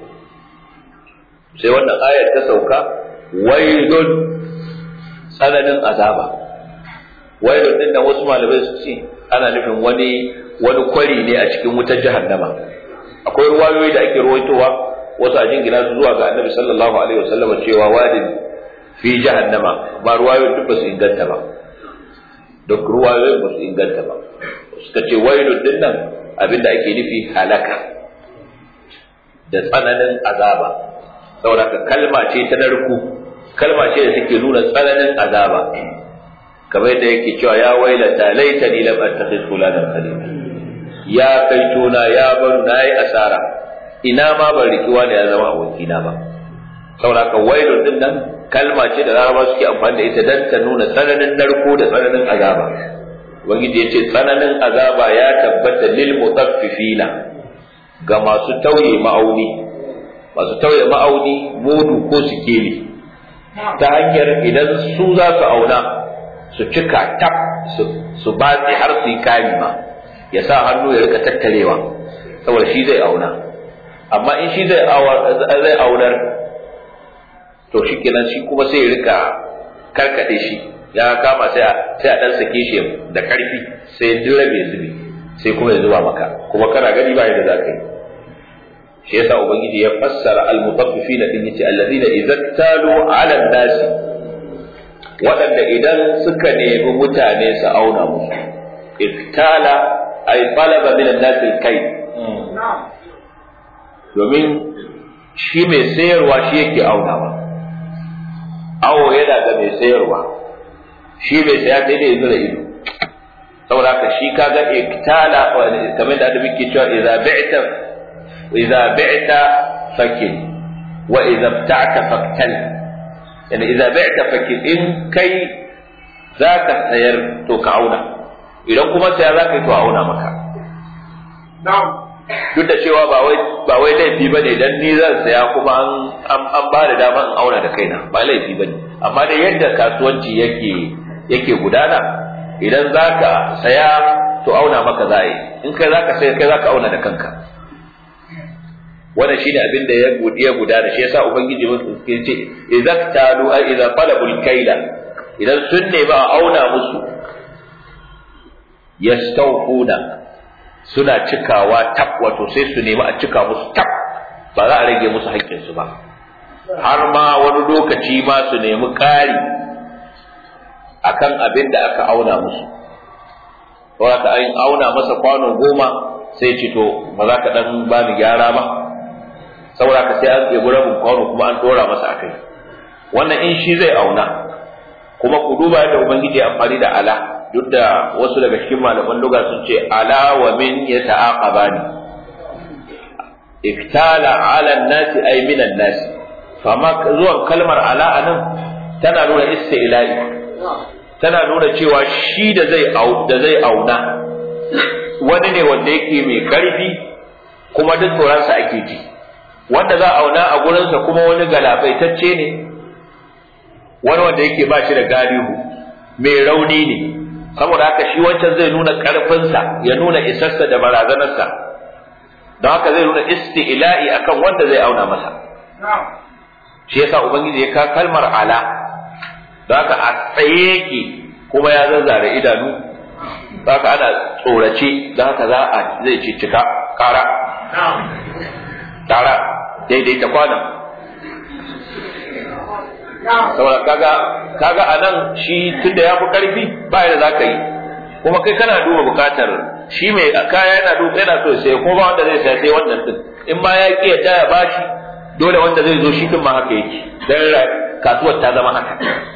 sai wannan ayar ta sauka wailun tsananin azaba wailun din da wasu malamai su ce ana nufin wani wani kwari ne a cikin wutar jahannama akwai ruwayoyi da ake ruwaitowa wasu a jingina su zuwa ga annabi sallallahu alaihi wasallam cewa wadin fi jahannama ba ruwayoyin duk ba su inganta ba duk ruwayoyin ba su inganta ba suka ce wailun din nan abinda ake nufi halaka da tsananin azaba saboda kalma ce ta narku kalma ce da take nuna tsananin azaba kamar yadda yake cewa ya wailata laitani lam attakhidh fulanan khalila ya kai tona ya bar na yi asara ina ma ban riki wani ya zama abokina ba saboda ka wailun din nan kalma ce da laraba suke amfani da ita dan ta nuna tsananin narko da tsananin azaba ubangiji ya ce tsananin azaba ya tabbata lil mutaffifina ga masu tauye ma'auni masu tauye ma'auni mudu ko sikeli ta hanyar idan su za su auna su cika tab su batse har su yi kari ma ya sa hannu ya rika tattarewa saboda shi zai auna amma in shi zai aunar to shi kenan shi kuma sai ya rika karkade shi ya kama sai a sai a dan sake shi da karfi sai duk rabe zubi sai kuma ya zuba maka kuma kana gani ba yadda zaka yi shi yasa ubangiji ya fassara al-mutaffifina din yace alladhina idza talu 'ala an-nas waɗanda idan suka nemi mutane su auna musu iktala ay talaba min an-nas al-kay domin shi mai sayarwa shi yake aunawa awo yana ga mai sayarwa shi mai saya sai dai zura ido saboda haka shi kaga iktala kamar da adabi ke cewa idza bi'ta idza bi'ta fakil wa idza ibta'ta faktal yani idza bi'ta fakil in kai zaka sayar to ka auna idan kuma saya zaka yi to auna maka duk da cewa ba wai ba wai laifi bane dan ni zan saya kuma an an ba da dama in auna da kaina ba laifi bane amma da yadda kasuwanci yake yake gudana idan zaka saya to auna maka za yi in kai zaka saya kai zaka auna da kanka wannan shine abin da ya gudana shi yasa ubangiji musu ke ce idza talu ay idza talabul kaila idan sun nemi a auna musu yastawfuna suna cikawa tab wato sai su nemi a cika musu tab ba za a rage musu haƙƙinsu ba har ma wani lokaci ma su nemi ƙari akan abin da aka auna musu wata an auna masa kwano goma sai ce to ba za ka dan ba ni gyara ba saboda ka sai an ɗebi rabin kwano kuma an ɗora masa a kai wannan in shi zai auna kuma ku duba yadda ubangiji amfani da ala duk da wasu daga cikin malaman luga sun ce ala wa min ya ta'aqabani iktala ala nasi ay min nasi fama zuwan kalmar ala anan tana nuna istila'i tana nuna cewa shi da zai au da zai auna wani ne wanda yake mai karfi kuma duk tsoronsa ake ji wanda za a auna a gurinsa kuma wani galabaitacce ne wani wanda yake ba shi da galihu mai rauni ne saboda haka shi wancan zai nuna ƙarfinsa ya nuna isarsa da barazanarsa don haka zai nuna isti'la'i akan wanda zai auna masa shi yasa ubangiji ya ka kalmar ala don haka a tsaye yake kuma ya zazzare idanu don haka ana tsorace don haka za a zai ce cika kara tara daidai ta kwana saboda kaga kaga anan shi tunda ya fi karfi ba yadda zaka yi kuma kai kana duba bukatar shi mai kaya yana duba yana so sai ko ba wanda zai sai sai wannan din in ma ya ki yadda ya bashi dole wanda zai zo shi din ma haka yake dan kasuwar ta zama haka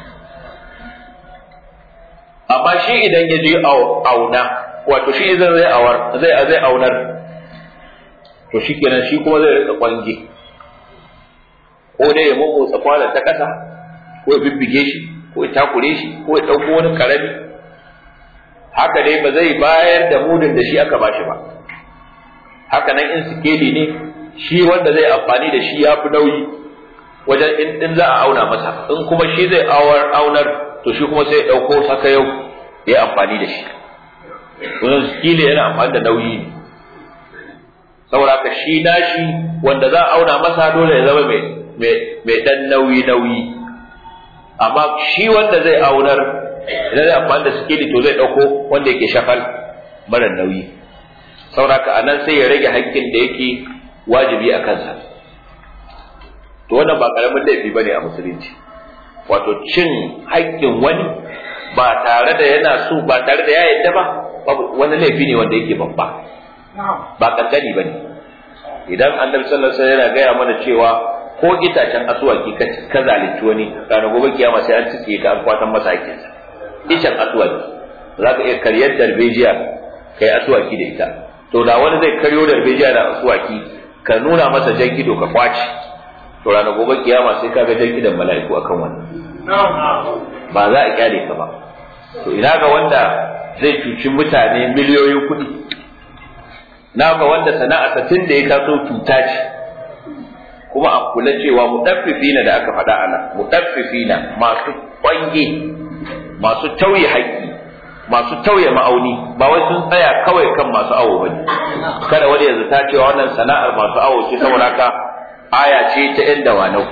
amma shi idan ya je auna wato shi idan zai awar zai zai aunar to shikenan shi kuma zai rika kwange ko dai ya mummutsa kwanan ta kasa ko ya bibbige shi ko ya takure shi ko ya ɗauko wani karami haka dai ba zai bayar da mudun da shi aka bashi ba haka nan in sikeli ne shi wanda zai amfani da shi ya fi nauyi wajen in din za a auna masa in kuma shi zai awar aunar to shi kuma sai ya ɗauko saka yau ya amfani da shi wannan sikeli yana amfani da nauyi ne saboda ka shi nashi wanda za a auna masa dole ya zama mai mai dan nauyi nauyi amma shi wanda zai aunar idan zai amfani da sikeli to zai dauko wanda yake shafal mara nauyi sauraka a nan sai ya rage haƙƙin da yake wajibi a kansa to wannan ba ƙaramin laifi bane a musulunci wato cin haƙƙin wani ba tare da yana so ba tare da ya yadda ba wani laifi ne wanda yake babba ba kankani bane idan annabi sallallahu alaihi wasallam yana gaya mana cewa ko itacen asuwaki ka zalunci wani ranar gobe kiyama sai an cike ka an kwatan masa hakinsa icen asuwaki za ka iya karyar darbejiya kai asuwaki da ita to da wani zai karyo darbejiya da asuwaki ka nuna masa jan ido ka kwaci to ranar gobe kiyama sai ka ga jan idon mala'iku akan wani ba za a kyale ka ba to ina ga wanda zai cuci mutane miliyoyin kuɗi na ga wanda sana'a tun da ya taso cuta ce kuma a kula cewa mudaffifina da aka faɗa ana mudaffifina masu kwange masu tauye haƙƙi masu tauye ma'auni ba wai sun tsaya kawai kan masu awo bane kada wani yanzu ta cewa wannan sana'ar masu awo ce saboda haka aya ce ta yan dawanau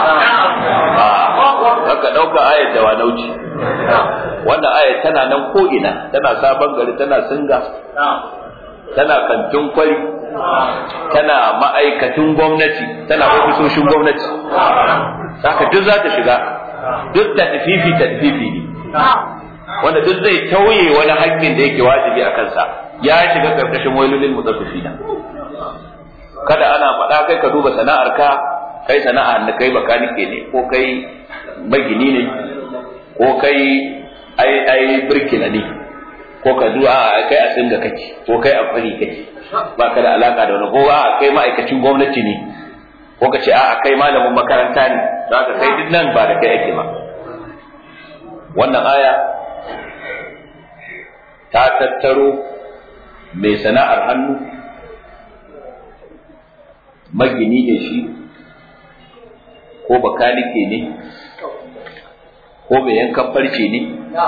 haka ɗauka ayar dawanau ce wannan ayar tana nan ko ina tana sabon gari tana singa tana kantin kwari tana ma'aikatun gwamnati tana ofisoshin gwamnati haka duk za ta shiga duk ta tafifi ta tafifi ne wanda duk zai tauye wani haƙƙin da yake wajibi a kansa ya shiga karkashin wailulil mutaffifina kada ana faɗa kai ka duba sana'ar ka kai sana'a da kai bakanike ne ko kai magini ne ko kai ai ai birkila ne ko ka zuwa kai a singa kake ko kai a kwari kake ba ka da alaka da wani ko a kai ma'aikacin gwamnati ne ko ka ce a kai malamin makaranta ne za ka kai duk nan ba da kai ake ba wannan aya ta tattaro mai sana'ar hannu magini ne shi ko bakanike ne ko mai yankan farce ne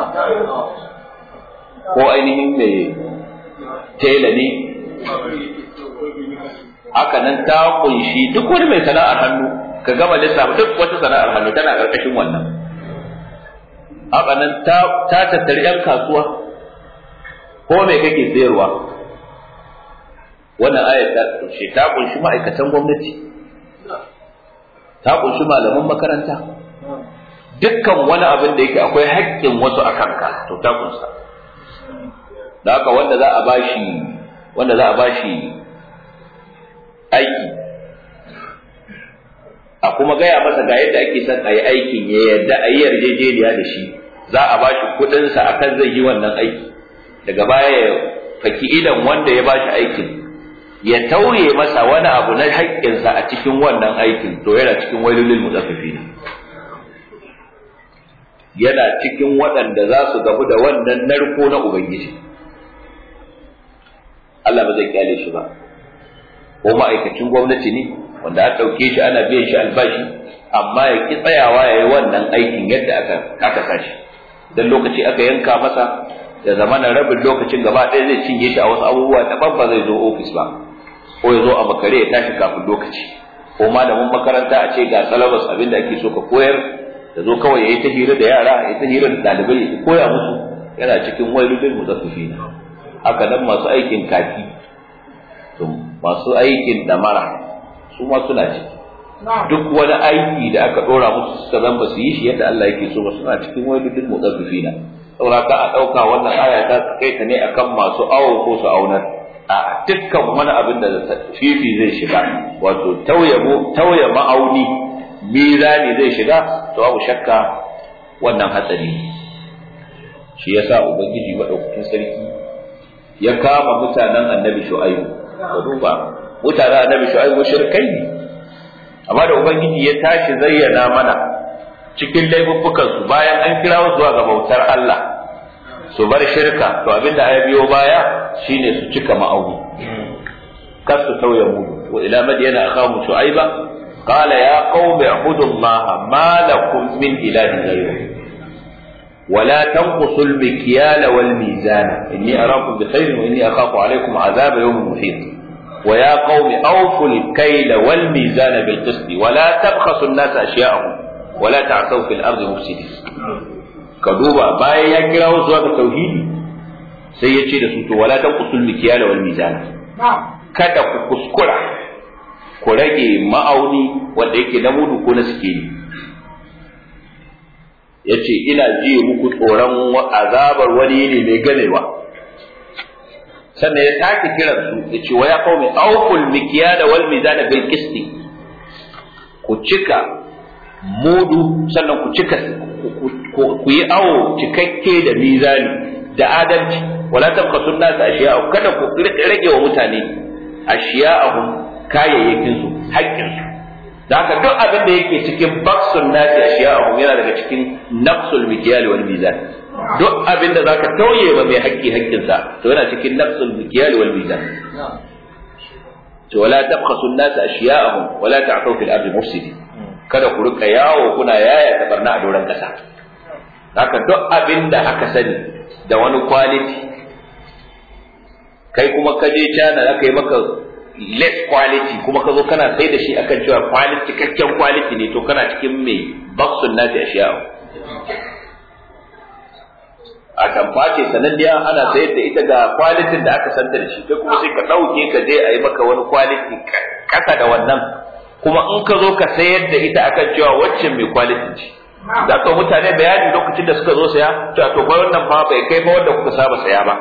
ko ainihin mai tela ne haka nan ta kunshi duk wani mai sana'ar hannu ka gama lissafa duk wata sana'ar hannu tana ƙarƙashin wannan haka nan ta tattari 'yan kasuwa ko me kake sayarwa wannan ayat ta kunshi ta kunshi ma'aikatan gwamnati ta kunshi malaman makaranta dukkan wani abin da yake akwai haƙƙin wasu a kanka to ta kunsa da haka wanda za a bashi wanda za a bashi aiki a kuma gaya masa ga yadda ake son a yi aikin ya yarda a yi yarjejeniya da shi za a bashi kuɗinsa akan zai yi wannan aiki daga baya ya faki idan wanda ya bashi aikin ya tauye masa wani abu na haƙƙinsa a cikin wannan aikin to yana cikin wailulil mutaffifina yana cikin waɗanda za su gabu da wannan narko na ubangiji Allah ba zai kyale shi ba ko ma'aikacin gwamnati ne wanda an ɗauke shi ana biyan shi albashi amma ya ki tsayawa ya yi wannan aikin yadda aka aka sashi dan lokaci aka yanka masa ya zama na rabin lokacin gaba ɗaya zai cinye shi a wasu abubuwa daban ba zai zo ofis ba ko ya zo a makare ya tashi kafin lokaci ko malamin makaranta a ce ga salabas abin da ake so ka koyar da zo kawai ya yi ta hira da yara ya yi ta hira da ɗalibai ya koya musu yana cikin wailulil mutaffifina haka nan masu aikin kaki to masu aikin damara su ma suna ciki duk wani aiki da aka dora musu suka zan ba su yi shi yadda Allah yake so ba suna cikin wailulil mutaffifina saboda ka a dauka wannan aya ta kai ta ne akan masu awo ko su aunar a dukkan wani abin da fifi zai shiga wato tauye tauye ma'auni mizani zai shiga to babu shakka wannan hatsari shi yasa ubangiji madaukakin sarki ya kama mutanen annabi shu'aibu ka duba mutanen annabi shu'aibu shirkai ne amma da ubangiji ya tashi zayyana mana cikin laifuffukan su bayan an kira su zuwa ga bautar Allah su bar shirka to abinda ya biyo baya shine su cika ma'auni kar su tauye mudu wa ila madyana akhamu shu'aiba qala ya qaumi ibudullaha ma lakum min ilahin ghayruhu ولا تنقصوا المكيال والميزان إني أراكم بخير وإني أخاف عليكم عذاب يوم محيط ويا قوم أوفوا الكيل والميزان بالقسط ولا تبخسوا الناس أشياءهم ولا تعثوا في الأرض مفسدين كدوبا باي يا كراو زوا التوحيد sai ya ce da su to wala tanqusul mikyala wal mizana kada ku kuskura ku rage ma'auni wanda yake na mudu ko na sikeli ya ce ina jiye muku tsoron azabar wani ne mai ganewa sannan ya sake kiran su ya ce wa ya qaumi awful mikyala wal mizana bil qisti ku cika mudu sannan ku cika ku yi awo cikakke da mizani da adalci wala tabqasu nas ashiya kada ku rage wa mutane ashiya'ahum kayayyakin su haƙƙin su da haka duk abin da yake cikin baksun nasi a shiya'ahum yana daga cikin nafsul mikyali wal mizan duk abin da zaka tauye ba mai haƙƙi haƙƙin sa to yana cikin nafsul mikyali wal mizan to wala tabkhasu an-nas ashiya'ahum wala ta'thu fil ardi mufsidin kada ku rika yawo kuna yaya ta barna a doron kasa haka duk abin da aka sani da wani quality kai kuma ka je China aka yi maka less quality kuma ka zo kana sai da shi akan cewa quality cikakken quality ne to kana cikin mai baksun nasi ashiya'u a tamfa ce sananniya ana sayar da ita ga kwalitin da aka santa da shi kai kuma sai ka ɗauke ka je a yi maka wani kwaliti kasa da wannan kuma in ka zo ka sayar da ita akan cewa waccan mai kwalitin ce za ka mutane bayani lokacin da suka zo saya cewa to fa wannan fa bai kai ba wanda kuka saba saya ba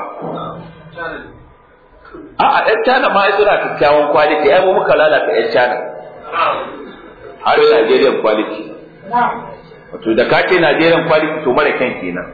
a a ɗan cana ma suna kyakkyawan kwaliti ai mu muka lalata ɗan cana har Nigerian quality wato da ka ce Nigerian quality to mara kyan kenan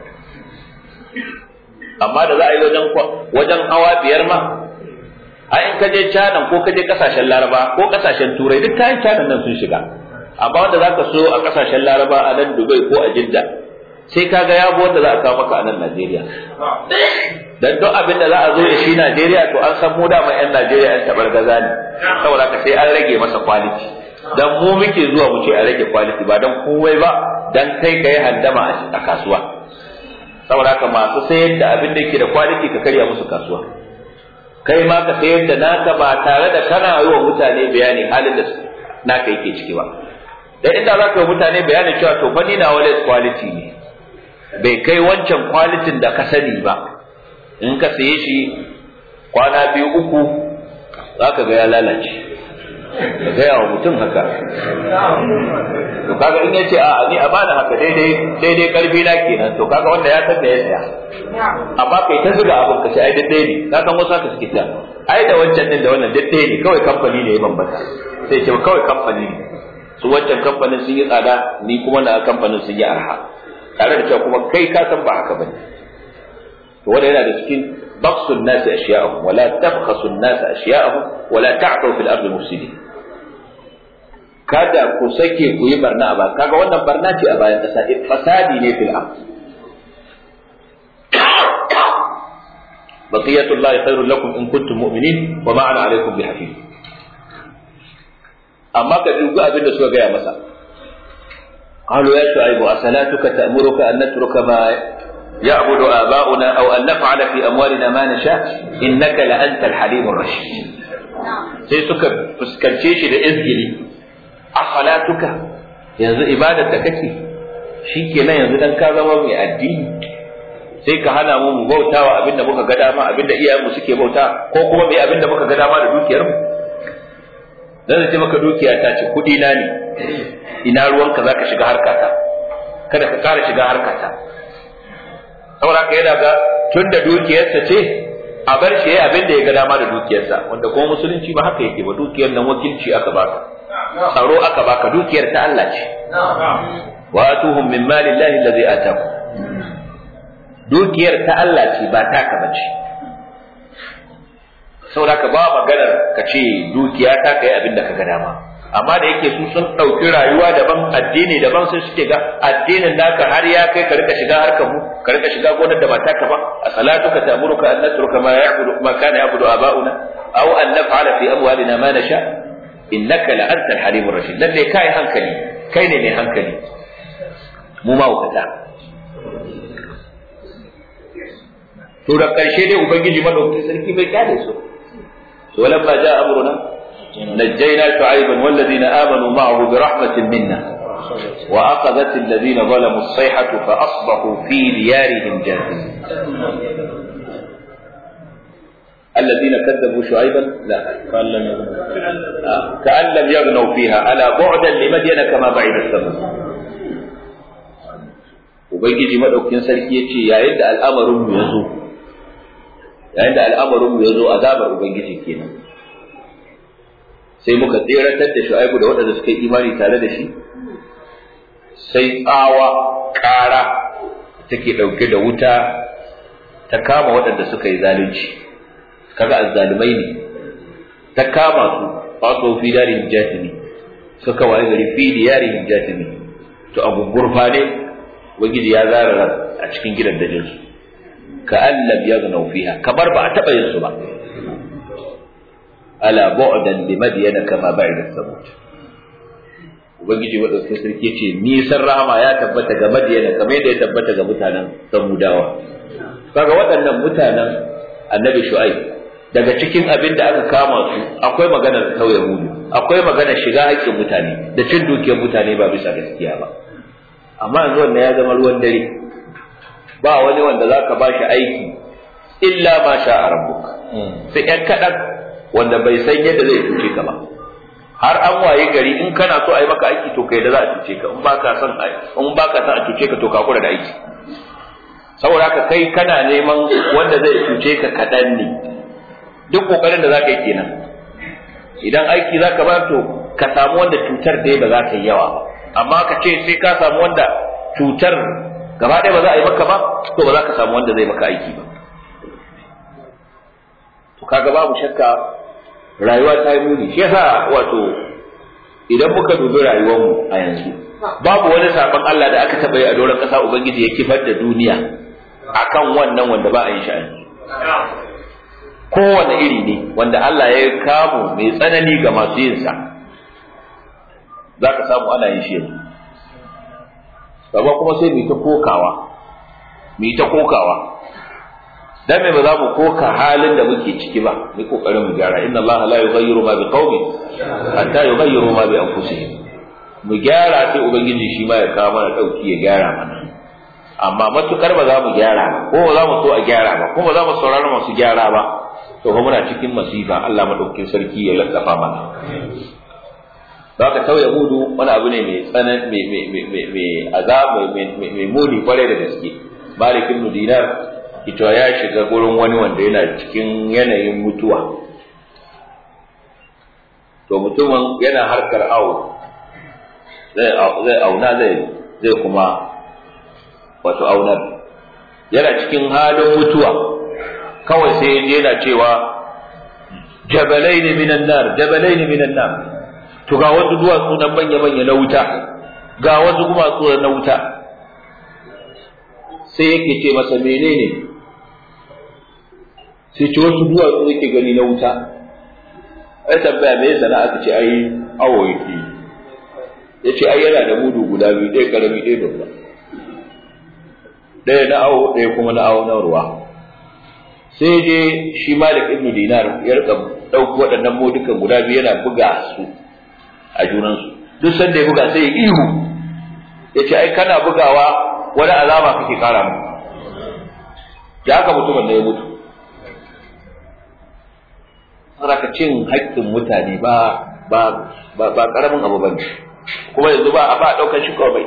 amma da za a yi wajen wajen hawa biyar ma a in ka je China ko ka je kasashen Laraba ko kasashen Turai duk kayan China nan sun shiga amma wanda za ka so a kasashen Laraba a nan Dubai ko a Jidda sai ka ga yabo wanda za a kawo maka a nan Najeriya dan duk abin da za a zo da shi Najeriya to an san mu da mai yan Najeriya yan tabar gaza ne saboda haka sai an rage masa quality dan mu muke zuwa mu ce a rage quality ba dan kowai ba dan kai kai handama a kasuwa saboda haka masu sayar da abin da yake da quality ka karya musu kasuwa kai ma ka sayar da naka ba tare da kana yi wa mutane bayani halin da naka yake ciki ba dan inda za ka yi mutane bayanin cewa to fa ni na wale quality ne bai kai wancan quality da ka sani ba in ka saye shi kwana biyu uku za ka ga ya lalace ka gaya wa mutum haka to kaga in yace a ni a bani haka daidai daidai karfi na kenan to kaga wanda ya san da ya saya amma kai ta zuga abin ka sai ai daidai ne ka san wasu haka suke ta ai da wancan din da wannan daidai ne kawai kamfani ne ya bambanta sai ce kawai kamfani ne su wancan kamfanin sun yi tsada ni kuma na kamfanin sun yi arha tare da cewa kuma kai ka san ba haka bane to wanda yana da cikin بخس الناس أشياءهم ولا تبخسوا الناس أشياءهم ولا تعثوا في الأرض مفسدين kada ku sake ku yi barna a baya kaga wannan barna ce a bayan ƙasa fasadi ne fil ard baqiyatullahi khairul lakum in kuntum mu'minin wa ma ana alaykum bihafiz amma ka dubi abin da suka gaya masa قالوا يا شعيب أصلاتك تأمرك أن نترك ما يعبد آباؤنا أو أن نفعل في أموالنا ما نشاء إنك لأنت الحليم الرشيد sai suka fuskance shi da izgili a salatuka yanzu ibadar da kake shi kenan yanzu dan ka zama mai addini sai ka hana mu mu bautawa abinda muka ga dama abinda iyayenmu suke bauta ko kuma mai abinda muka ga dama da dukiyar mu dan ce maka dukiya ta ce kudi na ne ina ruwanka zaka shiga harkata kada ka kara shiga harkata saboda ka yana ga tun da dukiyarsa ce a bar shi yayi abin da ya ga dama da dukiyarsa wanda kuma musulunci ba haka yake ba dukiyar nan wakilci aka baka tsaro aka baka dukiyar ta Allah ce wa atuhum min mali llahi allazi ataku dukiyar ta Allah ce ba taka bace saboda ka ba maganar ka ce dukiya ta kai abin da ka ga dama amma da yake su sun ɗauki rayuwa daban addini daban sai suke ga addinin naka har ya kai ka rika shiga harkar mu ka rika shiga gonar da ba taka ba a salatuka ta'muruka an natruka ma ya'budu ma kana ya'budu aba'una aw an naf'ala fi amwalina ma nasha innaka la antal halimur rashid lalle kai hankali kai ne mai hankali mu ma wakata to da karshe dai ubangiji madaukakin sarki bai kyale su to lamma ja amruna نجينا شعيبا والذين آمنوا معه برحمة منا وأخذت الذين ظلموا الصيحة فأصبحوا في ديارهم جاثمين الذين كذبوا شعيبا لا كأن لم يغنوا آه. كأن لم يغنوا فيها ألا بعدا لمدين كما بعد السماء ubangiji madaukin sarki yace yayin da al'amarin mu yazo yayin da al'amarin mu yazo azabar ubangiji kenan sai muka tseratar da shu'aibu da waɗanda suka yi imani tare da shi sai tsawa ƙara take ɗauke da wuta ta kama waɗanda suka yi zalunci kaga azzalumai ne ta kama su faso fi darin jatimi suka waye gari fi diyarin jatimi to abu gurfa ne wagidi ya zara ran a cikin gidan dajin su ka allam yagnau fiha kamar ba a taɓa yin su ba ala bu'dan li madyana kama ba'ida samud ubangiji madaukakin sarki ce nisan rahama ya tabbata ga madyana kamar yadda ya tabbata ga mutanen samudawa kaga waɗannan mutanen annabi shu'aib daga cikin abin da aka kama su akwai maganar kauye mudu akwai maganar shiga haƙƙin mutane da cin dukiyar mutane ba bisa gaskiya ba amma yanzu wannan ya zama ruwan dare ba wani wanda zaka ba shi aiki illa ma sha a rabbuk sai ɗan kaɗan wanda bai san yadda zai cuce ka ba har an waye gari in kana so a yi maka aiki to kai da za a cuce ka in ba ka son in ba ka son a cuce ka to ka kura da aiki saboda haka kai kana neman wanda zai cuce ka kaɗan ne duk kokarin da za ka yi kenan idan aiki za ka ba to ka samu wanda cutar dai ba za ta yi yawa ba amma ka ce sai ka samu wanda cutar gaba ɗaya ba za a yi maka ba to ba za ka samu wanda zai maka aiki ba to kaga babu shakka rayuwa ta yi muni shi yasa wato idan muka dubi rayuwarmu a yanzu babu wani sabon Allah da aka taɓa yi a doron ƙasa ubangiji ya kifar da duniya akan wannan wanda ba a yi shi kowane iri ne wanda Allah ya kamu mai tsanani ga masu yin sa za ka samu ana yin shi yanzu gaba kuma sai mu ta kokawa mu ta kokawa dan me ba za mu koka halin da muke ciki ba mu kokarin mu gyara inna Allah la yughayyiru ma biqaumin hatta yughayyiru ma bi anfusihim mu gyara sai ubangiji shi ma ya kawo mana dauki ya gyara mana amma matukar ba za mu gyara ba ko ba za mu so a gyara ba ko ba za mu saurara masu gyara ba to fa muna cikin masifa Allah madaukakin sarki ya laddafa mana za ka tauye hudu wani abu ne mai tsanan mai mai mai mai azab mai mai muni kwarai da gaske Malik ibn Dinar ita ya shiga gurin wani wanda yana cikin yanayin mutuwa to mutumin yana harkar awo zai zai auna zai zai kuma wato aunar yana cikin halin mutuwa kawai sai yaje yana cewa jabalaini minan nar jabalaini minan nar to ga wasu duwatsu nan manya manya na wuta ga wasu duwatsu na wuta sai yake ce masa menene sai ce wasu duwatsu yake gani na wuta ai tambaya me yasa aka ce ai awo yake ya ce ai yana da mudu guda biyu ɗaya karami ɗaya babba ɗaya na awo ɗaya kuma na awo na ruwa sai je shi malik ibn dinar ya rika ɗauki waɗannan modukan guda biyu yana buga su a junansu duk sanda ya buga sai ya ihu ya ce ai kana bugawa wani alama kake kara mu da haka mutumin da ya mutu saraka cin haƙƙin mutane ba ba ba ba karamin abu bane kuma yanzu ba a ba ɗaukar shi kawai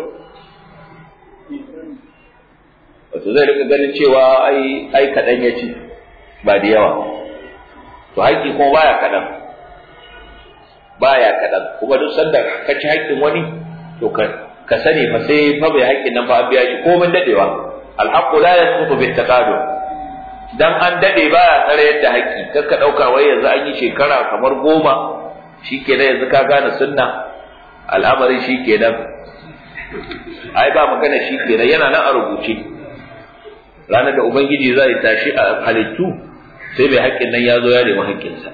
wato zai rika ganin cewa ai ai kaɗan ya ci ba da yawa to haƙƙi kuma baya kaɗan baya kaɗan kuma duk sanda ka ci haƙƙin wani to ka ka sani fa sai fa bai haƙƙin nan fa an biya shi komai dadewa alhaqqu la yasqutu bit taqadum dan an dade baya tsare yadda haƙƙi kar ka dauka wai yanzu an yi shekara kamar goma shikenan yanzu ka gane sunna al'amari shikenan ai ba magana shikenan yana nan a rubuce ranar da ubangiji zai tashi a halittu sai mai haƙƙin nan ya zo ya nemi haƙƙinsa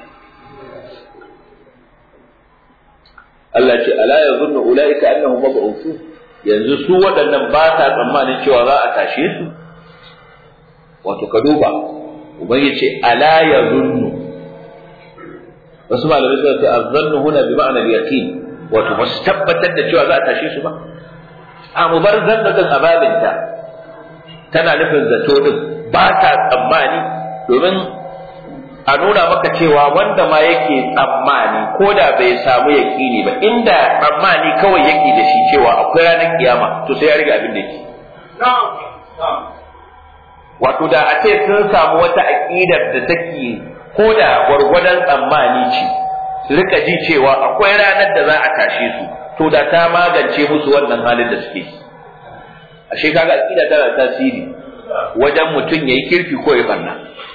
Allah ce ala ya zunnu ulaika annahum mab'uthun yanzu su waɗannan ba ta tsammanin cewa za a tashe su wato ka duba ubangiji ce ala ya zunnu wasu malamai suka ce azzannu huna bi ma'anar yaqin wato ba su tabbatar da cewa za a tashe su ba a mu bar zannatin ababinta tana nufin zato din ba ta tsammani domin a nuna maka cewa wanda ma yake tsammani ko da bai samu yaƙini ba inda tsammani kawai yake da shi cewa akwai ranar kiyama to sai ya riga abin da yake wato da a ce sun samu wata aƙidar da take ko da gwargwadon tsammani ce su rika ji cewa akwai ranar da za a tashe su to da ta magance musu wannan halin da suke ashe kaga aƙida tana tasiri wajen mutum yayi kirki ko ya barna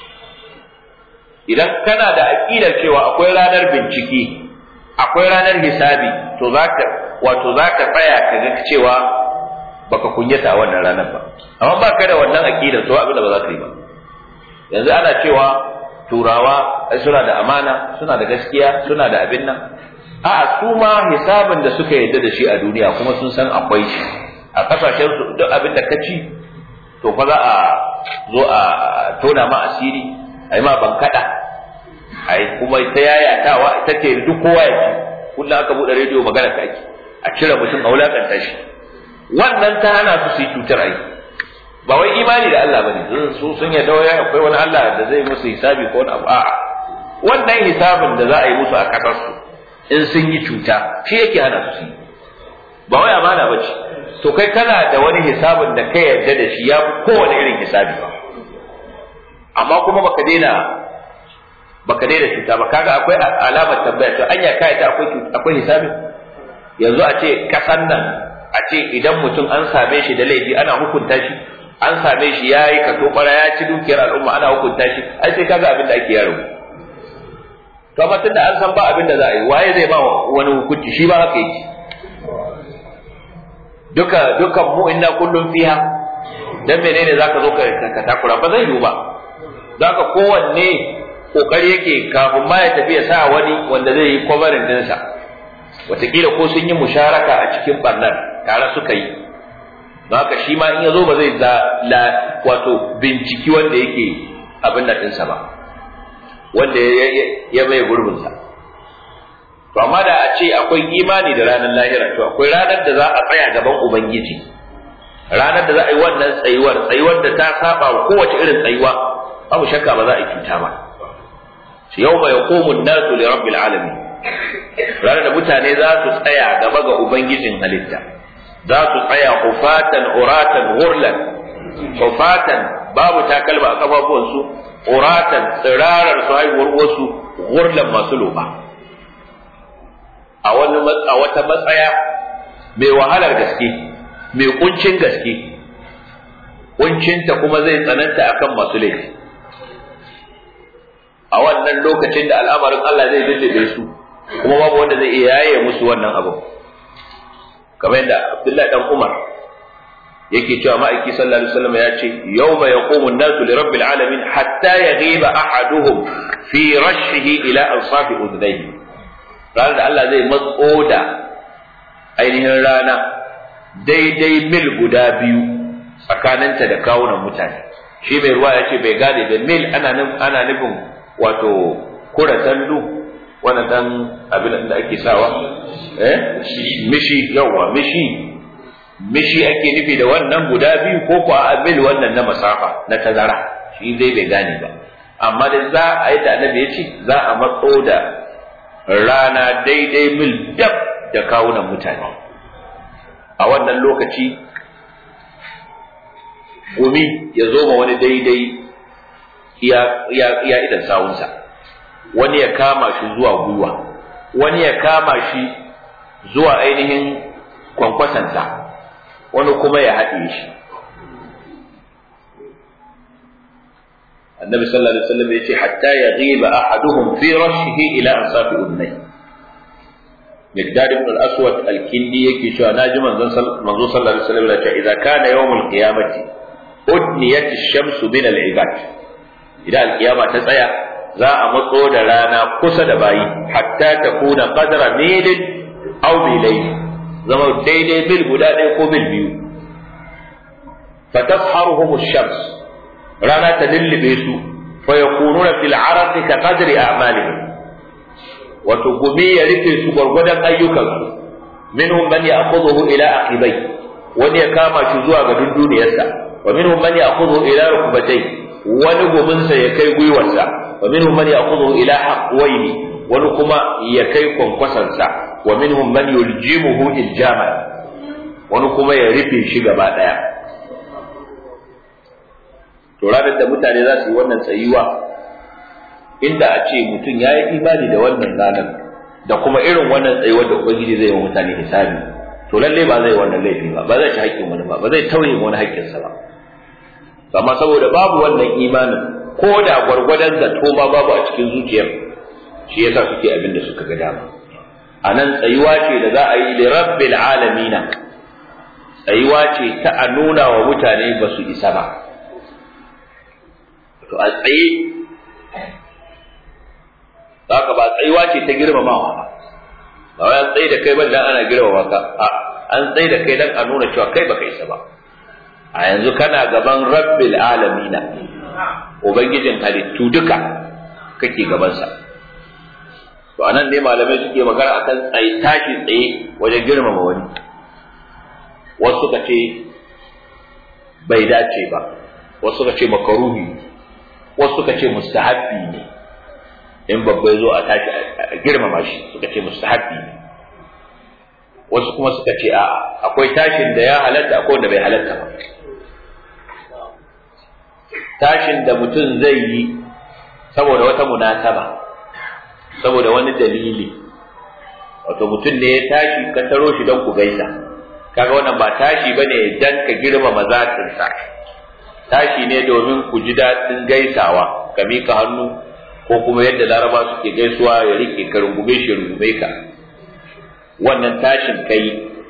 idan kana da aqidar cewa akwai ranar bincike akwai ranar hisabi to zaka wato zaka tsaya ka ga cewa baka kunyata a wannan ranar ba amma baka da wannan aqidar to abin da ba za ka yi ba yanzu ana cewa turawa suna da amana suna da gaskiya suna da abin nan a'a su ma hisabin da suka yarda da shi a duniya kuma sun san akwai shi a kasashen su duk abin da ka ci to fa za a zo a tona ma asiri a yi ma bankada a yi kuma ta yayatawa ita ce duk kowa ya ci kullum aka buɗe rediyo magana ta ake a cire mutum a wulakanta shi wannan ta hana su su yi cutar ai ba wai imani da Allah bane su sun yarda wai akwai wani Allah da zai musu hisabi ko wani abu a'a wannan hisabin da za a yi musu a kasar su in sun yi cuta shi yake hana su yi ba wai amana bace to kai kana da wani hisabin da ka yarda da shi ya fi kowane irin hisabi ba amma kuma baka daina baka daina cuta ba kaga akwai alamar tambaya to anya kai ta akwai akwai hisabi yanzu a ce kasan nan a ce idan mutum an same shi da laifi ana hukunta shi an same shi ya yi kato kwara ya ci dukiyar al'umma ana hukunta shi ai sai kaga abin da ake yaro to amma tunda an san ba abin da za a yi waye zai ba wani hukunci shi ba haka yake duka dukan mu inna kullum fiha dan menene zaka zo ka takura ba zai yiwu ba zaka kowanne kokari yake kafin ma ya tafi ya sa wani wanda zai yi kwabarin dinsa wataƙila ko sun yi musharaka a cikin barnar tare suka yi don haka shi ma in ya zo ba zai la wato binciki wanda yake abin nan ɗinsa ba wanda ya mai gurbinsa to amma da a ce akwai imani da ranar lahira to akwai ranar da za a tsaya gaban ubangiji ranar da za a yi wannan tsayuwar tsayuwar da ta saba wa kowace irin tsayuwa babu shakka ba za a yi cuta ba shi yau mai yaqumun nasu li rabbil alamin ranar da mutane za su tsaya gaba ga ubangijin halitta za su tsaya hufatan uratan gurlan hufatan babu takalma a kafafuwansu uratan tsirarar su haihuwar wasu gurlan masu loba a wani a wata matsaya mai wahalar gaske mai kuncin gaske kuncinta kuma zai tsananta akan masu laifi a wannan lokacin da al'amarin Allah zai lullube su kuma babu wanda zai iya yaye musu wannan abu kamar yadda Abdullahi dan Umar yake cewa ma'aiki sallallahu alaihi wasallam ya ce yawma yaqumu an-nasu li rabbil alamin hatta yaghiba ahaduhum fi rashihi ila ansafi udhnayhi ranar da Allah zai matso da ainihin rana daidai mil guda biyu tsakaninta da kawunan mutane shi mai ruwa ya ce bai gane da mil ana ana nufin wato kura tandu wannan dan abin da ake sawa eh mishi yawa mishi mishi ake nufi da wannan guda biyu ko ko a mil wannan na masafa na tazara shi dai bai gane ba amma da za a yi da annabi ya ce za a matso da rana daidai mil dab da kawunan mutane a wannan lokaci gumi ya zo ma wani daidai iya idan sawunsa wani ya kama shi zuwa gwiwa wani ya kama shi zuwa ainihin kwankwasansa wani kuma ya haɗe shi annabi sallallahu alaihi wasallam yace hatta yaghiba ahaduhum fi rashihi ila ansafi udnay Miqdad ibn al-Aswad al-Kindi yake cewa naji manzon manzo sallallahu alaihi wasallam yace idza kana yawmul qiyamati udniyat ash-shamsu min al-ibad idan al-qiyama ta tsaya za a matso da rana kusa da bayi hatta ta kuna qadra milin aw milayn zama daidai mil guda ɗaya ko mil biyu fatasharuhum ash-shams rana ta lullube su fa yakununa fil araqi ka qadri a'malihim wato gumi ya rufe su gwargwadon ayyukansu minhum man ya'khudhu ila aqibai wani ya kama shi zuwa ga dunduniyarsa wa minhum man ya'khudhu ila rukbatay wani guminsa ya kai gwiwarsa wa minhum man ya'khudhu ila haqwayni wani kuma ya kai kwankwasansa wa minhum man yuljimuhu iljaman wani kuma ya rufe shi gaba daya to ranar da mutane za su yi wannan tsayuwa inda a ce mutum ya yi imani da wannan ranar da kuma irin wannan tsayuwar da ubangiji zai yi wa mutane hisabi to lalle ba zai wannan laifi ba ba zai ci haƙƙin wani ba ba zai tauye wani haƙƙinsa ba amma saboda babu wannan imanin ko da gwargwadon zato ma babu a cikin zuciyar shi yasa suke abin da suka ga dama a nan tsayuwa ce da za a yi li rabbil alamina tsayuwa ce ta a nuna wa mutane ba su isa ba to a tsaye haka ba tsayuwa ce ta girmamawa ba ba wai an tsaye da kai ban dan ana girmama ka a an tsaye da kai dan a nuna cewa kai baka isa ba a yanzu kana gaban rabbil alamina ubangijin halittu duka kake gabansa to anan ne malamai suke magana akan tsaye tashi tsaye wajen girmama wani wasu suka ce bai dace ba wasu suka ce makaruhi wasu suka ce mustahabbi ne in babba ya zo a tashi a girmama shi suka ce mustahabbi ne wasu kuma suka ce a akwai tashin da ya halatta akwai wanda bai halatta ba tashin da mutum zai yi saboda wata munasaba saboda wani dalili wato mutum ne ya tashi ka taro shi don ku gaisa kaga wannan ba tashi bane dan ka girmama zatinsa tashi ne domin ku ji daɗin gaisawa ka mika hannu ko kuma yadda laraba suke gaisuwa ya rike ka rungume shi rungume ka wannan tashin kai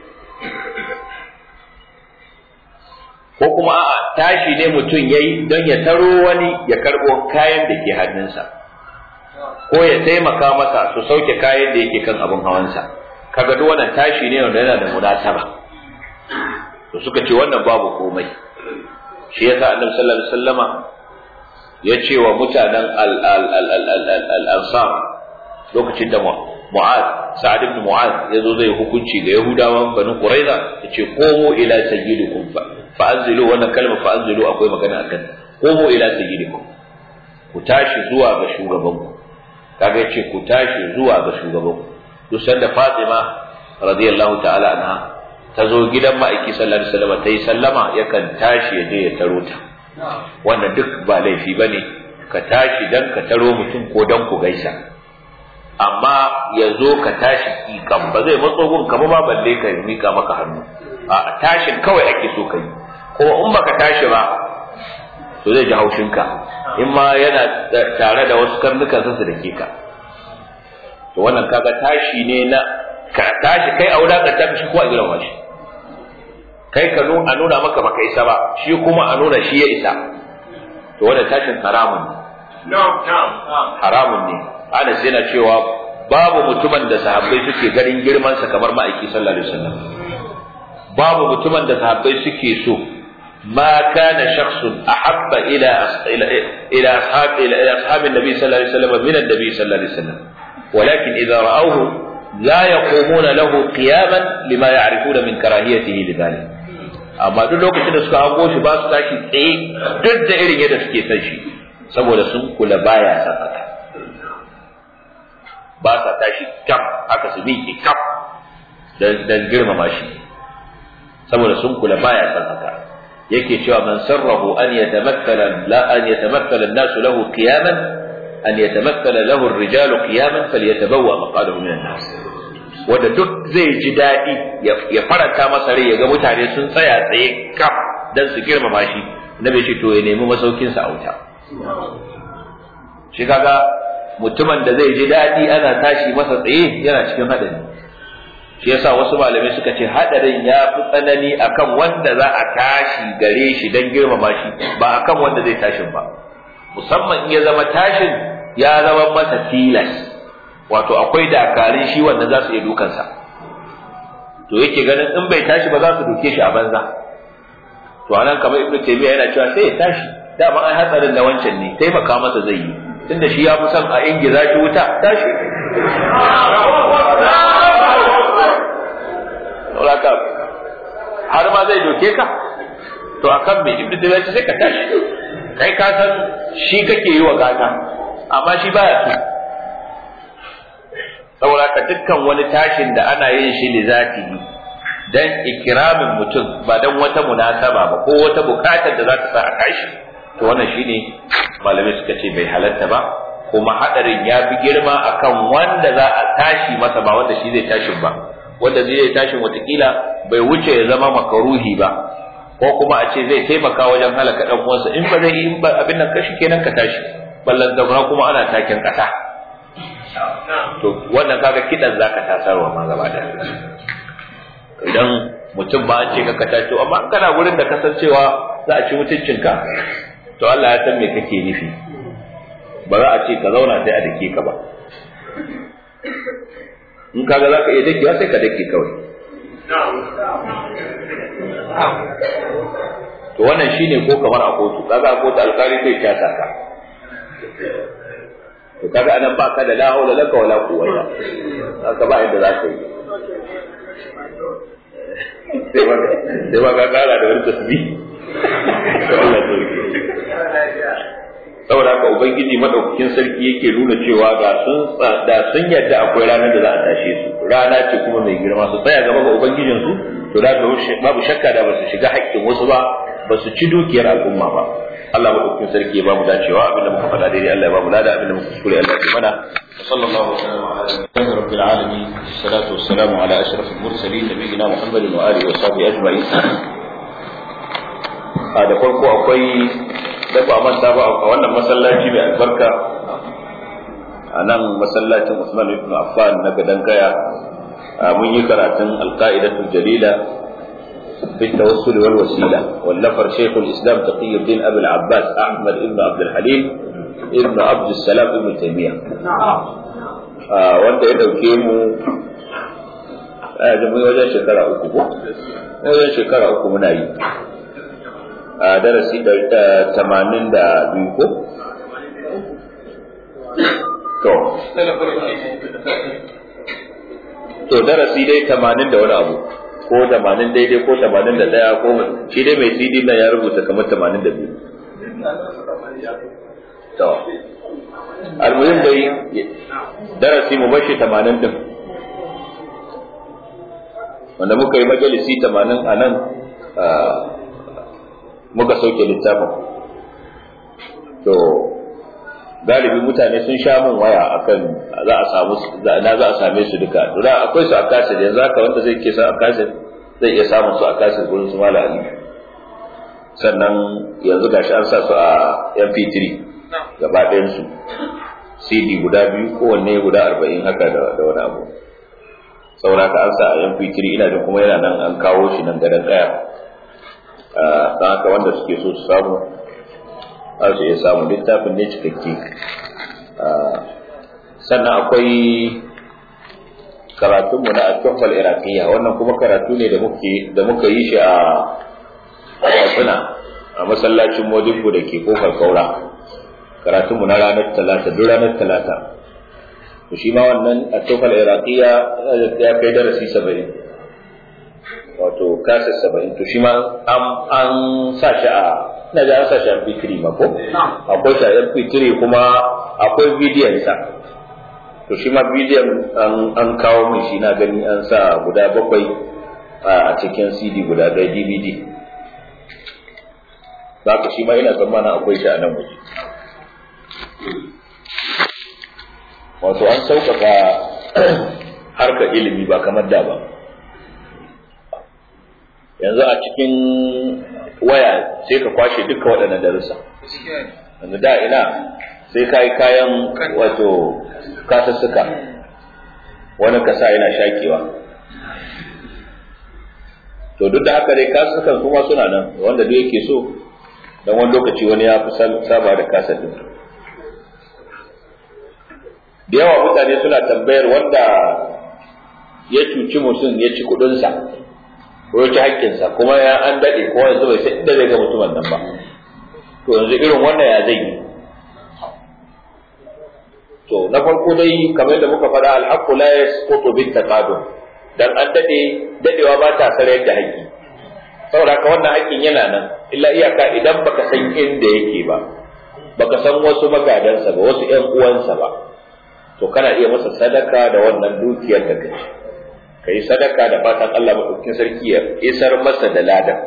ko kuma a'a tashi ne mutum yayi don ya taro wani ya karɓo kayan da ke hannunsa ko ya taimaka masa su sauke kayan da yake kan abin hawansa kaga duk wannan tashi ne wanda yana da munasaba to suka ce wannan babu komai shi yasa annabi sallallahu alaihi wasallama ya ce wa mutanen al-ansar lokacin da Mu'az Sa'ad ibn Mu'az ya zo zai hukunci ga Yahudawan Banu Quraiza ya ce komo ila sayyidikum fa fa'anzilu wannan kalmar fa'anzilu akwai magana akan komo ila sayyidikum ku tashi zuwa ga shugabanku kaga yace ku tashi zuwa ga shugabanku duk sanda Fatima radiyallahu ta'ala anha ta zo gidan ma'aiki sallallahu alaihi wasallam ta yi sallama yakan tashi ya je ya taro ta wannan duk ba laifi bane ka tashi dan ka taro mutum ko dan ku gaisa amma ya zo ka tashi kikan ba zai matso gun ka ba balle ka mika maka hannu a tashin kawai ake so ka yi kuma in baka tashi ba to zai ji haushinka in ma yana tare da wasu karnukan su da ke ka to wannan kaga tashi ne na ka tashi kai a wulakanta shi ko a girma shi kai ka nuna nuna maka baka isa ba shi kuma a nuna shi ya isa to wannan tashin haramun ne haramun ne Anas yana cewa babu mutumin da sahabbai suke ganin girmansa kamar ma'aiki sallallahu alaihi wasallam babu mutumin da sahabbai suke so ما كان شخص أحب إلى إلى إلى أصحاب إلى أصحاب النبي صلى الله عليه وسلم من النبي صلى الله عليه وسلم ولكن إذا رأوه لا يقومون له قياما لما يعرفون من كراهيته لذلك amma duk lokacin da suka hango shi ba su tashi tsaye duk da irin yadda suke san shi saboda sun kula baya san haka ba sa tashi kam haka su miƙe kam dan girmama shi saboda sun kula baya san haka yake cewa man sarrahu an yatamakkala la an yatamakkala an-nas lahu qiyaman an yatamakkala lahu ar-rijalu qiyaman falyatabawwa maqadahu min an-nas wanda duk zai ji daɗi ya faranta masa rai ya ga mutane sun tsaya tsaye kaf dan su girmama shi nabi ce to ya nemi masaukin sa a wuta shi kaga mutumin da zai ji daɗi ana tashi masa tsaye yana cikin hadari shi yasa wasu malamai suka ce hadarin ya fi tsanani akan wanda za a tashi gare shi dan girmama shi ba akan wanda zai tashin ba musamman in ya zama tashin ya zama masa tilas wato akwai dakarun shi wanda za su iya dukansa to yake ganin in bai tashi ba za su duke shi a banza to anan kamar ibnu taymiya yana cewa sai ya tashi dama ai hatsarin da wancan ne taimaka masa zai yi tunda shi ya fi son a ingiza shi wuta tashi saboda har ma zai doke ka to akan me ibnu taymiya sai ka tashi kai ka san shi kake yi wa gata amma shi baya so saboda ka dukkan wani tashin da ana yin shi li zatihi dan ikramin mutum ba dan wata munasaba ba ko wata bukatar da za ta sa a tashi to wannan shine malamai suka ce bai halatta ba kuma hadarin ya fi girma akan wanda za a tashi masa ba wanda shi zai tashin ba wanda zai tashin watakila bai wuce ya zama makaruhi ba ko kuma a ce zai taimaka wajen halaka dan uwansa in ba zai yi abin nan kashi kenan ka tashi ballan da kuma ana takin kasa to wannan kaga kidan zaka tasarwa ma gaba da idan mutum ba an ce ka kata to amma kana gurin da kasancewa za a ci mutuncinka to Allah ya san me kake nufi ba za a ce ka zauna sai a dake ka ba in kaga za ka iya dakewa sai ka dake kawai to wannan shine ko kamar a kotu kaga a kotu alkali zai kyasa ka to kaga anan ba ka da la haula laka wala quwwata haka ba yadda za ka yi sai ba ka kara da wani tasbih Allah saboda haka ubangiji madaukakin sarki yake nuna cewa ga sun da sun yadda akwai ranar da za a tashe su rana ce kuma mai girma su tsaya gaba ga ubangijin su to da babu shakka da ba su shiga haƙƙin wasu ba ba su ci dukiyar al'umma ba Allah madaukakin sarki ya ba mu dacewa abinda muka faɗa daidai Allah ya ba mu lada abinda muka kuskure Allah ya mana sallallahu alaihi wa sallam ala rabbil alamin salatu wassalamu ala ashrafil mursalin nabiyina muhammadin wa alihi wa sahbihi ajma'in a da farko akwai da ba manta ba a wannan masallaci mai albarka a nan masallacin Usman ibn Affan na gadan gaya mun yi karatun alqaidatul jalila في التوسل والوسيلة والنفر شيخ الإسلام تقي الدين أبي العباس أحمد ابن عبد الحليم ابن عبد السلام ابن تيمية آه وانت إذا كيمو آه جمعي وجه شكرا أكو وجه شكرا أكو مناي آه درسي تمانين دا بيكو to to darasi dai 80 da wani abu ko tamanin daidai ko tamanin da ɗaya ko shi dai mai cd na ya rubuta kamar tamanin da biyu to almuhim dai darasi mu bashi tamanin din wanda muka yi majalisi tamanin a nan muka sauke littafin to galibi mutane sun sha min waya akan za a samu na za a same su duka to da akwai su a kasir yanzu haka wanda zai ke sa a kasir zai iya samun su a kasir gurin su mala ali sannan yanzu gashi an sa su a mp3 gaba ɗayan su cd guda biyu kowanne guda arba'in haka da wani abu saboda ka an sa a mp3 ina da kuma yana nan an kawo shi nan gadon ɗaya don haka wanda suke so su samu za su iya samun littafin ne cikakke sannan akwai karatunmu na al-tuhfal iraqiyya wannan kuma karatu ne da muke da muka yi shi a Katsina a masallacin Modibbo da ke kofar Kaura karatunmu na ranar talata duk ranar talata to shi ma wannan al-tuhfal iraqiyya ya kai darasi 70 wato kasa 70 to shi ma an sa shi a ina da an sa shi MP3 ma ko akwai shi MP3 kuma akwai bidiyon sa to shi ma bidiyon an kawo min shi na gani an sa guda bakwai a cikin CD guda ɗaya DVD ka shi ma ina tsammanin akwai shi a nan waje wato an sauƙaƙa harkar ilimi ba kamar da ba yanzu a cikin waya sai ka kwashe duka waɗannan darussa yanzu da ina sai ka yi kayan wato kasassuka wani kasa yana shakewa to duk da haka dai kasussukan kuma suna nan wanda duk yake so don wani lokaci wani ya fi saba da kasar din da yawa mutane suna tambayar wanda ya cuci mutum ya ci kuɗinsa ko ya ci haƙƙinsa kuma ya an daɗe ko yanzu bai san inda zai ga mutumin nan ba to yanzu irin wannan ya zai yi to na farko dai kamar da muka faɗa alhaqqu la yasqutu bit taqadum dan an dade dadewa ba ta sarayar da haƙƙi saboda haka wannan haƙƙin yana nan illa iyaka idan baka san inda yake ba baka san wasu magadansa ba wasu ƴan uwansa ba to kana iya masa sadaka da wannan dukiyar da kace kai sadaka da fatan Allah madaukakin sarki ya isar masa da ladan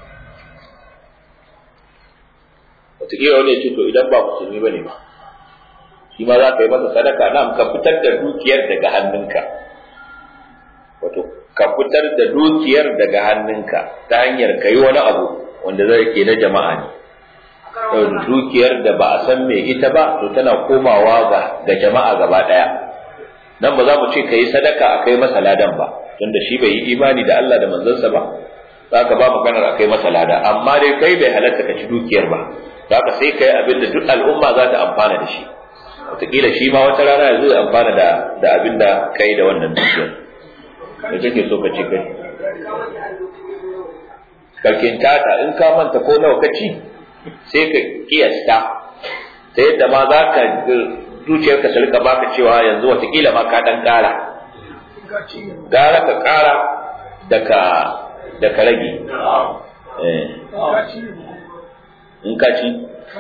wataƙila wani ya ce to idan ba musulmi bane ba shi ma za ka yi masa sadaka na ka fitar da dukiyar daga hannunka wato ka fitar da dukiyar daga hannunka ta hanyar ka yi wani abu wanda zai ke na jama'a ne dukiyar da ba a san me ita ba to tana komawa ga ga jama'a gaba daya nan ba za mu ce ka yi sadaka a kai masa ladan ba tunda shi bai yi imani da Allah da manzansa ba za ka ba maganar a kai masa lada amma dai kai bai halatta ka ci dukiyar ba za ka sai ka yi abin da duk al'umma za ta amfana da shi wataƙila shi ma wata rana ya zo ya amfana da da abin da kai da wannan dukiyar da kake so ka ce kai karkin tata in ka manta ko nawa ka ci sai ka kiyasta ta yadda ma za ka zuciyarka su rika baka cewa yanzu watakila ma ka dan kara gara ka kara da ka da ka rage in ka ci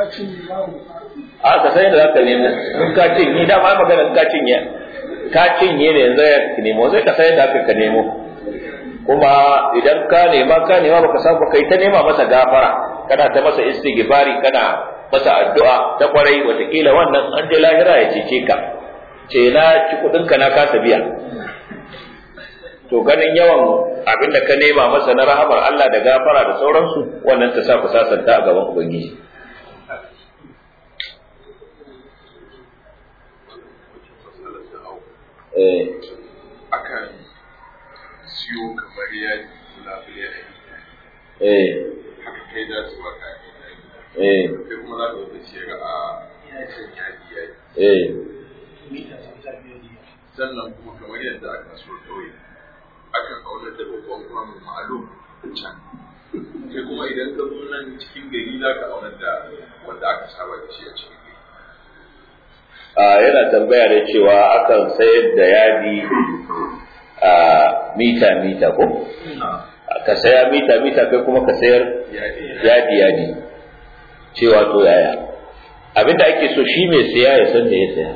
a ka sai da za ka nemo in ka cinye dama magana in ka cinye ka cinye ne yanzu ya nemo sai ka sai da ka nemo kuma idan ka nema ka nema baka samu kai ta nema masa gafara kana ta masa istighfari kana masa addu'a ta kwarai watakila wannan an je lahira ya cece ka ce na ci kudin ka na kasa biya to ganin yawan abin da ka nema masa na rahamar Allah da gafara da sauransu wannan ta sa ku sasanta a gaban ubangiji eh akan siyo kamar yadi labule a eh haka kai za su baka eh sai kuma za ka wata ce ga a kan yadi yadi eh sannan kuma kamar yadda aka so kawai akan aunar da babban kwano ma'alum can sai kuma idan ka zo nan cikin gari za ka aunar da wanda aka saba da shi a cikin gari a yana tambaya da cewa akan sayar da yadi a mita mita ko ka saya mita mita kai kuma ka sayar yadi yadi yadi cewa to yaya abinda ake so shi mai saya ya san da ya saya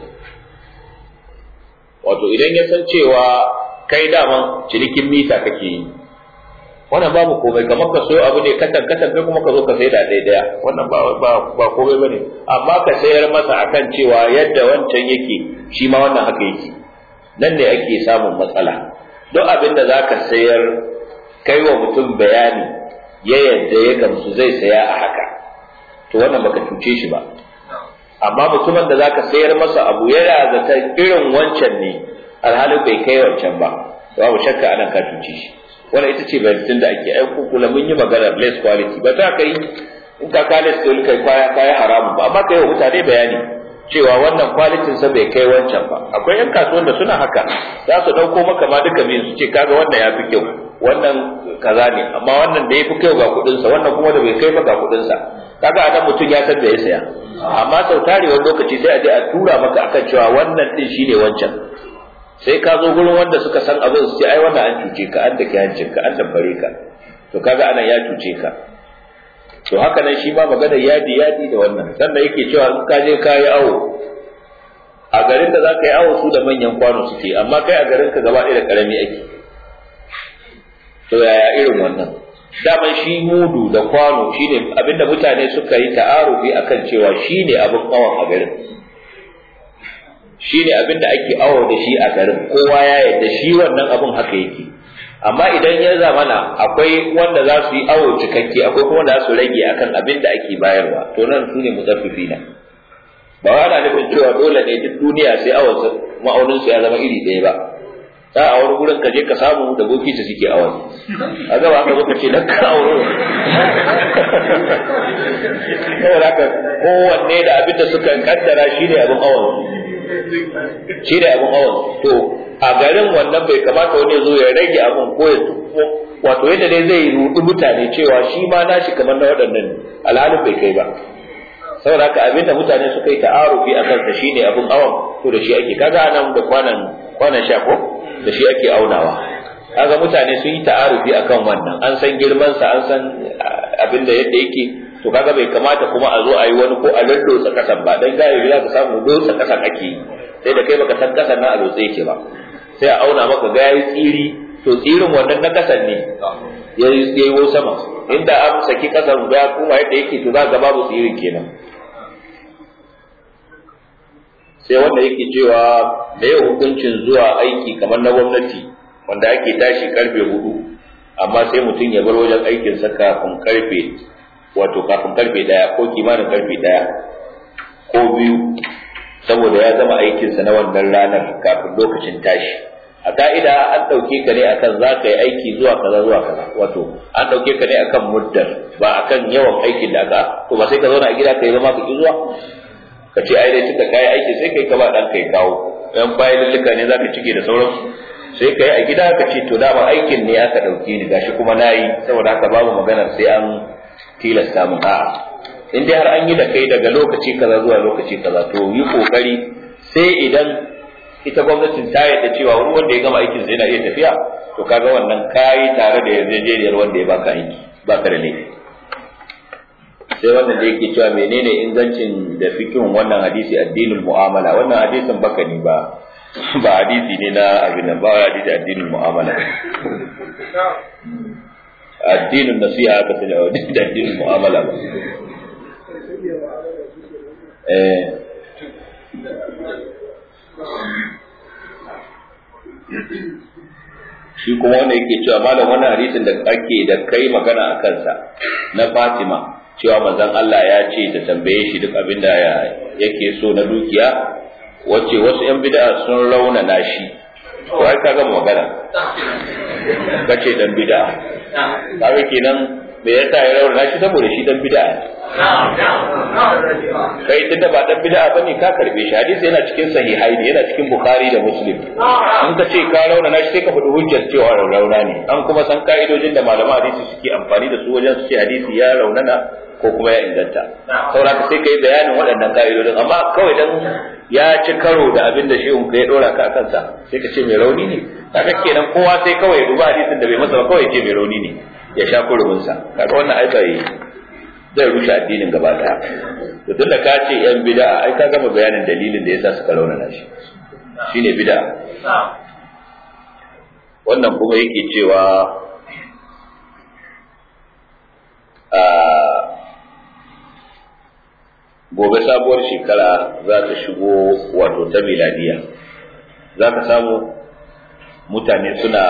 wato idan ya san cewa kai daman cinikin mita kake yi wannan babu komai kamar ka sayo abu ne katan katan kai kuma ka zo ka sai da daidaya wannan ba ba ba komai bane amma ka sayar masa akan cewa yadda wancan yake shi ma wannan haka yake nan ne ake samun matsala duk abin da zaka sayar kai wa mutum bayani ya yadda ya gamsu zai saya a haka to wannan baka cuce shi ba amma mutumin da zaka sayar masa abu yana zata irin wancan ne alhalin bai kai wancan ba babu shakka anan ka cuce shi wannan ita ce bayanin da ake aiko kula mun yi magana less quality ba ta kai in ka ka less quality kai kaya kaya haramun ba amma kai wa mutane bayani cewa wannan quality sa bai kai wancan ba akwai yan kasuwan da suna haka za su dauko maka ma duka biyu su ce kaga wannan ya fi kyau wannan kaza ne amma wannan da ya fi kyau ga kudin sa wannan kuma da bai kai ba ga kudin sa kaga anan mutum ya san da ya saya amma sau tare wani lokaci sai a je a tura maka akan cewa wannan din shine wancan sai ka zo gurin wanda suka san abin su ce ai wannan an cuce ka an dake hancin ka an dabbare ka to kaga anan ya cuce ka to haka nan shi ma magana yadi yadi da wannan sannan yake cewa in ka je ka yi awo a garin da za ka yi awo su da manyan kwano suke amma kai a garin ka gaba ɗaya da ƙarami ake to yaya irin wannan daman shi mudu da kwano shine abinda mutane suka yi ta'arufi akan cewa shine abin awon a garin shine abin da ake awo da shi a garin kowa ya yarda shi wannan abin haka yake amma idan ya zamana akwai wanda za su yi awo cikakke akwai kuma da za su rage akan abin da ake bayarwa to nan su ne mutaffifina ba wa ana nufin cewa dole ne duk duniya sai awon ma'aunin su ya zama iri ɗaya ba za a wani gurin ka je ka samu da bokiti suke awon a gaba aka zo ka ce dan ka auro saboda haka kowanne da abin da suka kaddara shi ne abin awon shi da abin awon to a garin wannan bai kamata wani zo ya rage abin ko ya wato yadda dai zai rudu mutane cewa shi ma nashi kamar na waɗannan alhalin bai kai ba saboda haka abin da mutane suka yi ta'arufi a kansa shine abin awon to da shi ake kaga nan da kwanan kwanan sha ko da shi ake aunawa kaga mutane sun yi ta'arufi akan wannan an san girman sa an san abin da yadda yake to kaga bai kamata kuma a zo a yi wani ko a lallotsa kasan ba dan gaya za ka samu lotsa kasan ake yi sai da kai baka san kasan na a lotsa yake ba sai a auna maka ga yayi tsiri to tsirin wannan na kasan ne ya yi sama inda an saki kasan ya kuma yadda yake to za ga babu tsirin kenan sai wanda yake cewa da yau hukuncin zuwa aiki kamar na gwamnati wanda ake tashi karfe hudu amma sai mutum ya bar wajen aikinsa kafin karfe wato kafin karfe daya ko kimanin karfe daya ko biyu saboda ya zama aikinsa na wannan ranar kafin lokacin tashi a ka'ida an ɗauke ka ne akan za ka yi aiki zuwa kaza zuwa kaza wato an ɗauke ka ne akan muddar ba akan yawan aikin da aka to ba sai ka zauna a gida ka yi zama ka ki zuwa ka ce ai dai tunda kai aiki sai kai ka ba dan kai kawo yan fayilulluka ne zaka cike da sauransu sai kai a gida ka ce to dama aikin ne aka dauke ni gashi kuma nayi saboda haka babu maganar sai an tilasta mun a'a in dai har an yi da kai daga lokaci kaza zuwa lokaci kaza to yi kokari sai idan ita gwamnatin ta yarda cewa wani wanda ya gama aikin sai yana iya tafiya to kaga wannan kayi tare da yarjejeniyar wanda ya baka aiki baka da laifi sai wannan da yake cewa menene ingancin da fikin wannan hadisi addinin mu'amala wannan hadisin baka ni ba ba hadisi ne na abin nan ba hadisi addinin mu'amala addinin nasiha aka sanya wa da addinin mu'amala ba eh shi kuma wanda yake cewa malam wannan hadisin da ake da kai magana a kansa na Fatima cewa manzon Allah ya ce da tambaye shi duk abin da yake so na dukiya wace wasu yan bid'a sun raunana shi to ai kaga magana kace dan bid'a kaga kenan me yasa ya raunana shi saboda shi dan bid'a kai tunda ba dan bid'a bane ka karbe shi hadisi yana cikin sahihai ne yana cikin bukhari da muslim in ka ce ka raunana shi sai ka faɗi hujjar cewa rauna ne an kuma san ka'idojin da malaman hadisi suke amfani da su wajen su ce hadisi ya raunana ko kuma ya inganta saboda ka sai kai bayanin waɗannan ka'idodin amma kawai dan ya ci karo da abin da shehun ka ya dora ka akan sa sai ka ce mai rauni ne kaga kenan kowa sai kawai ya duba hadisin da bai masa ba kawai ya ce mai rauni ne ya sha kurumin sa kaga wannan ai bai zai rushe addinin gaba daya to tunda ka ce yan bid'a ai ka gama bayanin dalilin da yasa suka raunana shi shine bid'a wannan kuma yake cewa gobe sabuwar shekara za ta shigo wato ta miladiya za ka samu mutane suna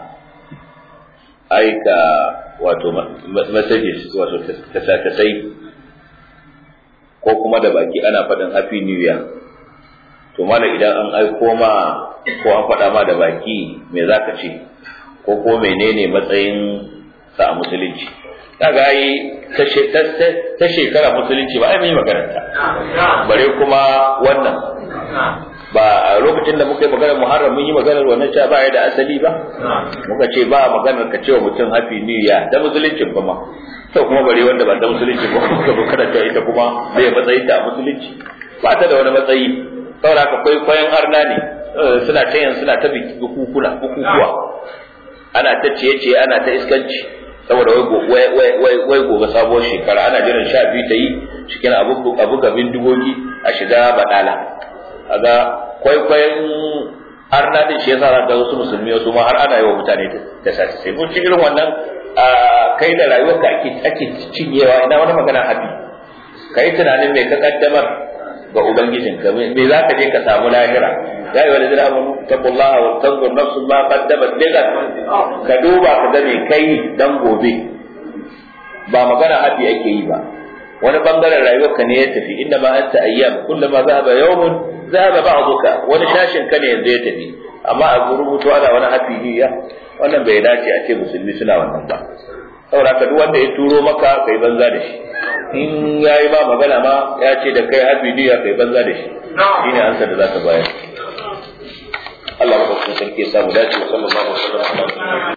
aika wato messages wato tasai ko kuma da baki ana faɗin happy new year to mala idan an aiko ma ko an faɗa ma da baki me za ka ce ko ko menene matsayin sa a musulunci kaga yi ta shekara musulunci ba ai mai makaranta bare kuma wannan ba a lokacin da muka yi maganar muharram mun yi maganar wannan cewa ba ya da asali ba muka ce ba maganar ka cewa mutum happy new year da musuluncin ba ma to kuma bare wanda ba da musulunci ba muka zo karanta ita kuma bai matsayin ta a musulunci ba ta da wani matsayi saboda haka kwaikwayon arna ne suna ta yin suna ta bukukuna bukukuwa ana ta ciye-ciye ana ta iskanci saboda wai gobe sabuwar shekara ana jiran sha biyu ta yi cikin abu gabin dugogi a shiga badala kaga kwaikwayon har na din shi yasa za ga wasu musulmi wasu ma har ana yi wa mutane da sace sai mun ci irin wannan kai da rayuwarka ake ake cinyewa ina wani magana habi kai tunanin me ka kaddamar ga ubangijinka me za ka je ka samu lahira ya yi walidina amanu taqullaha wa tanzur nafsun ma qaddamat ligat ka duba ka ga me kai dan gobe ba magana habi ake yi ba wani bangaren rayuwarka ne ya tafi inda ma anta ayyam kullama zahaba yawmun zahaba ba'duka wani shashin ka ne yanzu ya tafi amma a rubutu ana wani hafi niyya wannan bai dace a ce musulmi suna wannan ba saboda ka duk wanda ya turo maka kai banza da shi in yayi ba magana ma ya ce da kai hafi niyya kai banza da shi shine ansa da zaka bayar Allah ya sarki ya samu dace sallallahu alaihi wasallam